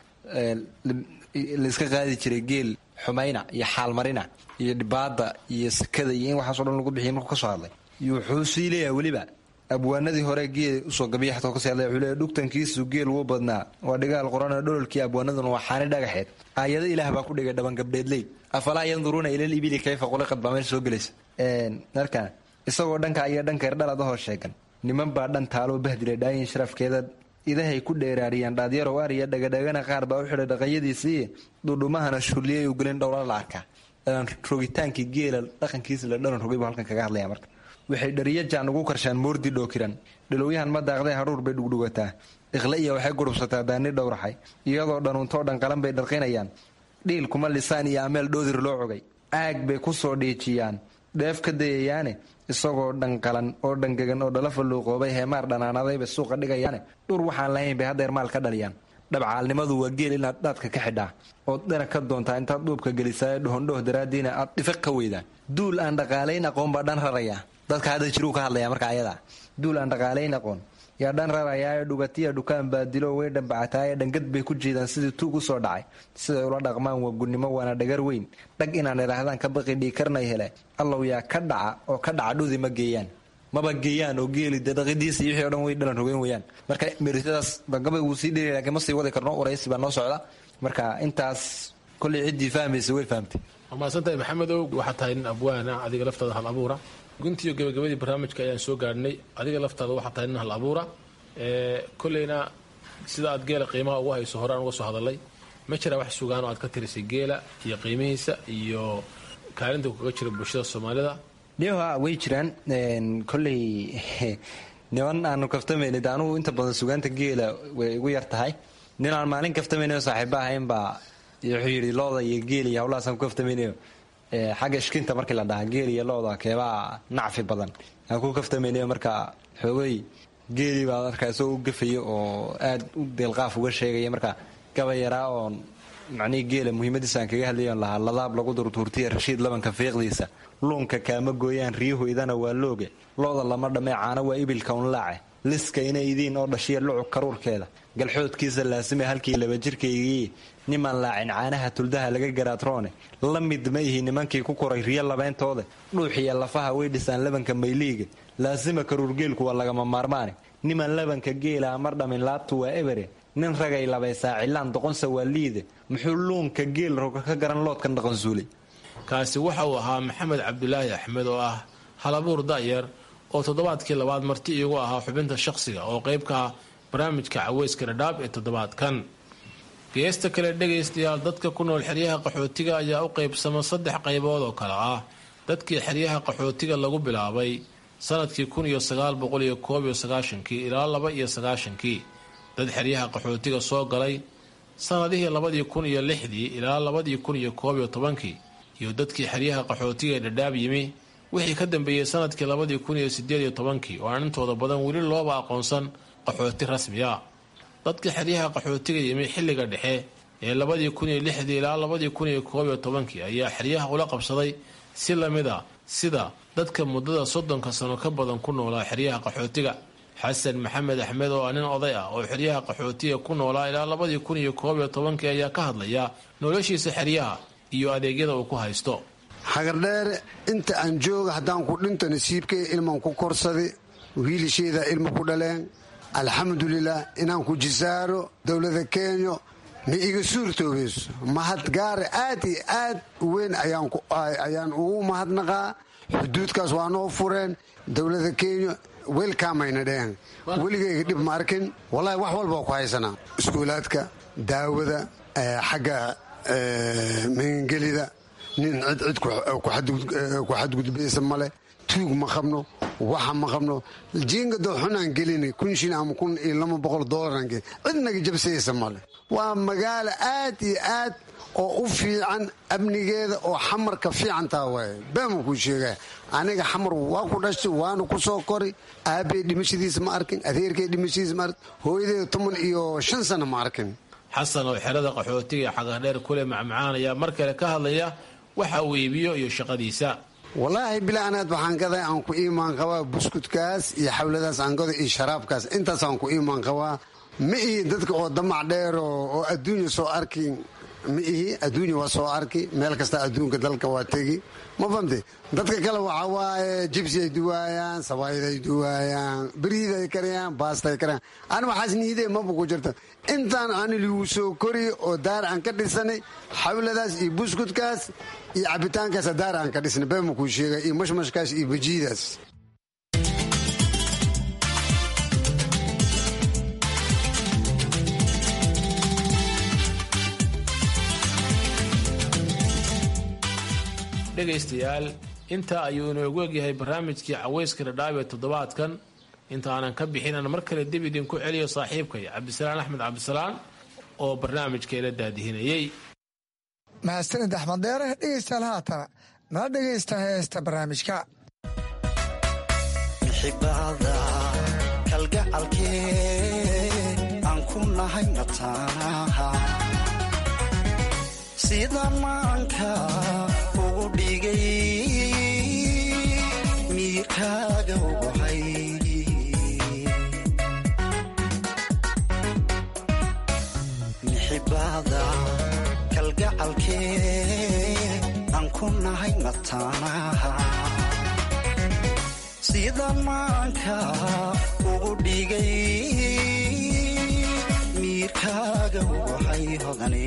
layska qaadi jiray geel xumayna iyo xaalmarina iyo dhibaada iyo sakada iyo in waxaaso dhan lagu bixiya markuu kasoo hadlay wuxuu sii leeyahay weliba abwaanadii hore geel usoo gabiya xataa kasii hadlay wuxuu leeyahay dhugtankiisu geel wuu badnaa waa dhigaal qoran dhololkii abwaanaduna waa xaani dhagaxeed aayado ilaah baa ku dhigay dhaban gabdheedley afalaa yanduruuna ilal ibili kayfa quliqad baa meesha soo gelaysa marka isagoo dhanka iyo dhanka erdhaladahoo sheegan niman baa dhan taaloo bahdilay dhaayin sharafkeeda idahay ku dheeraariyaan dhaadyarow ariya dhagadhagana qaar baa u xidhay dhaqanyadiisii dhudhumahana shulliyay u gelin dhowla la arkaa dhalan rogitaankii geela dhaqankiisa la dhalan rogay buu halkan kaga hadlaya marka waxay dhariya jaan ugu karshaan moordi dhookiran dhilowyahan ma daaqday haruur bay dhugdhugataa iqle iyo waxay gurubsataa daani dhowraxay iyadoo dhanuuntoo dhan qalan bay dharqinayaan dhiil kuma lisaan iyo ameel dhoodir loo cogay aag bay ku soo dhiijiyaan dheef ka dayayaane isagoo dhanqalan oo dhangegan oo dhalafa luuqoobay heemaar dhanaanaday bay suuqa dhigayaane dhur waxaan lahayn bay haddeer maal ka dhaliyaan dhabcaalnimadu waa geel inaad dhaadka ka xidhaa ood dhana ka doontaa intaad dhuubka gelisaaye dhohondhoh daraaddiina aad dhifiq ka weydaan duul aan dhaqaalayn aqoon baa dhan raraya dadka hadda jiruu ka hadlaya marka ayada duul aan dhaqaalayn aqoon yaa dhan rarayaaye dhugatiya dhukaan baadilo way dhambacataaye dhangad bay ku jiidaan sidii tuug u soo dhacay siday ula dhaqmaan waa gunnimo waana dhagar weyn dhag inaan idhaahdaan ka baqi dhiikarnay hele allow yaa ka dhaca oo ka dhaca dhudi ma geeyaan maba geeyaan oo geeli de dhaqidiisa iyo wixii o dhan way dhalan rogeyn weyaan marka merisadaas gabay wuu sii dheri lakiin ma sii wadi karno waraysi baa noo socda marka intaas kollay ciddii fahmaysa way fahamtay waa mahadsantahay maxamedow waxaa tahay nin abwaana adiga laftaada hal abuura guntiiyo gabagabadii barnaamijka ayaan soo gaadhnay adiga laftaada waxaa tahay nin hal abuura kolleyna sida aad geela qiimaha ugu hayso horaan uga soo hadalay ma jiraa wax sugaan oo aad ka tirisay geela iyo qiimihiisa iyo kaalinta kaga jira bulshada soomaalida dha way jiraan kolley niman aanu kaftamayna de anugu inta badan sugaanta geela way igu yar tahay nin aan maalin kaftamaynayo saaxiiba ahayn baa wuxuu yidhi looda iyo geel iyo hawlahaasaan ku kaftamaynayo xagga ishkinta markii la dhahaa geel iyo looda keebaa nacfi badan aan ku kaftamaynayo marka xoogay geelii baa markaa isagoo u gafayo oo aad u deelqaaf uga sheegaya marka gaba yaraa oon macnihii geela muhiimadiisa aan kaga hadlayon lahaa ladaab lagu durtuurtiya rashiid labanka fiiqdiisa luunka kaama gooyaan riyahoydana waa looge looda lama dhammee caano waa ibilka unlaace liska inay idiin oo dhashiya lucug karuurkeeda galxoodkiisa laasime halkii laba jirkaygii nimaan laacin caanaha tuldaha laga garaatroone la mid ma ihi nimankii ku koray riyo labayntooda dhuuxiya lafaha way dhisaan labanka mayliiga laasima karuurgeelku waa lagama maarmaane niman labanka geela mar dhamin laabtu waa ebere nin ragay labaysaa cilaan doqonsa waa liide muxuu luunka geel roga ka garan loodkan dhaqansuulay kaasi waxa uu ahaa maxamed cabdulaahi axmed oo ah halabuur da'yar oo toddobaadkii labaad marti iigu ahaa xubinta shaqsiga oo qayb ka ah barnaamijka caweyska dhadhaab ee toddobaadkan geesta kale dhegaystayaal dadka ku nool xeryaha qaxootiga ayaa u qaybsama saddex qaybood oo kale ah dadkii xeryaha qaxootiga lagu bilaabay sanadkii kun iyo sagaal boqol iyo koob iyo sagaashankii ilaa laba iyo sagaashankii dad xeryaha qaxootiga soo galay sannadihii labadii kun iyo lixdii ilaa labadii kun iyo koob iyo tobankii iyo dadkii xeryaha qaxootiga ee dhadhaab yimi wixii ka dambeeyey sanadkii labadii kun iyo sideed iyo tobankii oo aan intooda badan weli looba aqoonsan qaxooti rasmi ah dadkii xeryaha qaxootiga yimi xilliga dhexe ee labadii kun iyo lixdii ilaa labadii kun iyo koob iyo tobankii ayaa xeryaha ula qabsaday si lamid a sida dadka muddada soddonka sano ka badan ku noolaa xeryaha qaxootiga xasan maxamed axmed oo ah nin oday ah oo xeryaha qaxootiga ku noolaa ilaa labadii kun iyo koob iyo tobankii ayaa ka hadlaya noloshiisa xeryaha iyo adeegyada uu ku haysto hagardheere inta aan jooga haddaan ku dhinto nasiibkay ilmaan ku korsaday wiilisheeda ilma ku dhaleen alxamdulilah inaan ku jisaaro dowlada kenya ma iga suurtoobayso mahad gaare aad iyo aad u weyn ayaan ugu mahadnaqaa xuduudkaas waa noo fureen dowlada kenya welkamayna dheheen weligayga dhib ma arkin wallahi wax walba ku haysanaa iskuulaadka daawada xagga magangelida nin cid cid ku xadgudbaysa male tuug ma qabno waxa ma qabno jiingado xunaan gelina kun shil ama kun iyo laba boqol doolaraan gelin cid naga jabsaysa male waa magaalo aad iyo aad oo u fiican amnigeeda oo xamarka fiicantaa waaye baama kuu sheegaya aniga xamar waa ku dhashtay waana ku soo kori aabbay dhimashadiisa ma arkin adeerkay dhimashadiisa ma arkin hooyadeeda toban iyo shan sano ma arkin xasan oo xerada qaxootiga ee xagardheer kule macmacaan ayaa mar kale ka hadlaya waxa uu iibiyo iyo shaqadiisa wallaahi bila'anaad waxaan gaday aan ku iimaan qabaa buskudkaas iyo xawladaas aan gado iyo sharaabkaas intaas aan ku iimaan qabaa ma ihi dadka oo damac dheer oo adduunya soo arki ma ihi adduunya waa soo arki meel kasta adduunka dalka waa tegi ma famte dadka kale waxa waaye jibsiay duwaayaan sabaayday duwaayaan beriiday karayaan baastay karayaan ani waxaas niidee maba ku jirto intaan ani ligu soo kori oo daar aan ka dhisanay xawladaas iyo buskudkaas iyo cabitaankaas daar aan ka dhisnay beema kuu sheega iyo mashmashkaas iyo bajiidaas dhegaystayaal intaa ayuu inoogu egyahay barnaamijkii caweyska dhadhaab ee toddobaadkan intaanan ka bixin aan mar kale dib idinku celiyo saaxiibkay cabdisalaan axmed cabdisalaan oo barnaamijkeela daadihinayey mahadsanid axmed dheere dhegaystayaal haatana nala dhegaysta heesta barnaamijka xibaada kalgacalkee aan ku nahay mataanaha sida maanka ugu dhigay miirkaaga ugahay mixibaada kalgacalkee aan ku nahay mataanaha sida maanka ugu dhigay miirkaaga ugahay hodane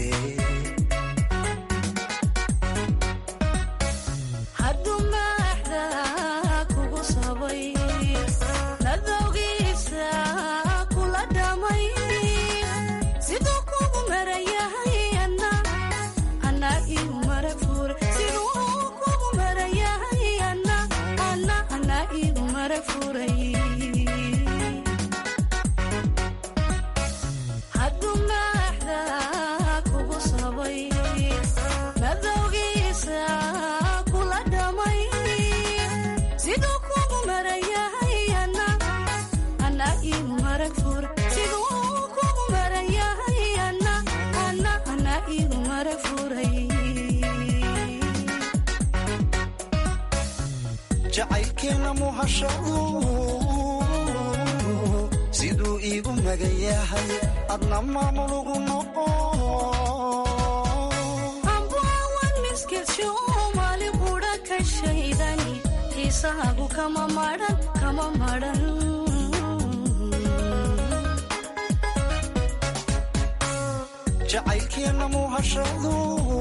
jacaylkeena muhashadu siduu iigu magan yahay adna maamulugu noqo ambaawan miskilsho maali qudha ka shaydani xiisahaagu kama maran kama maran jacaylkeena muhashadu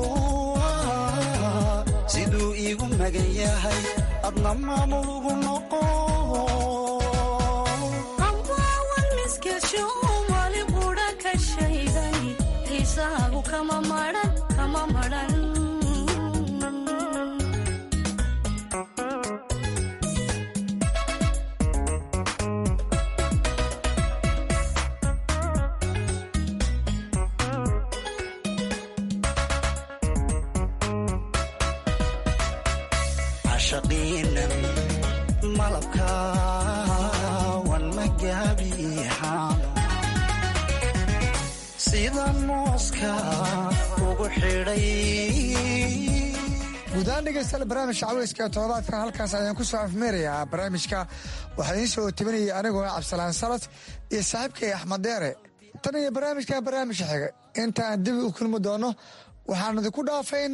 siduu iigu magan yahay adna maamulugu noqo ambaawan miskilsho maali qudha ka shaydani xiisahaagu kama maran kama maran cashaqiinan malabkaawan magaabiixaano sida mooska ugu xidhay guudahaan dhegeystayaal barnaamijka caweyska ee toddobaadkan halkaas ayaan ku soo afmeerayaa barnaamijka waxaa idiin soo tabinayay anigoo cabdisalaan salad iyo saaxiibkay axmed deere tan iyo barnaamijkan barnaamijka xiga intaan dib u kulmi doono waxaan idinku dhaafayna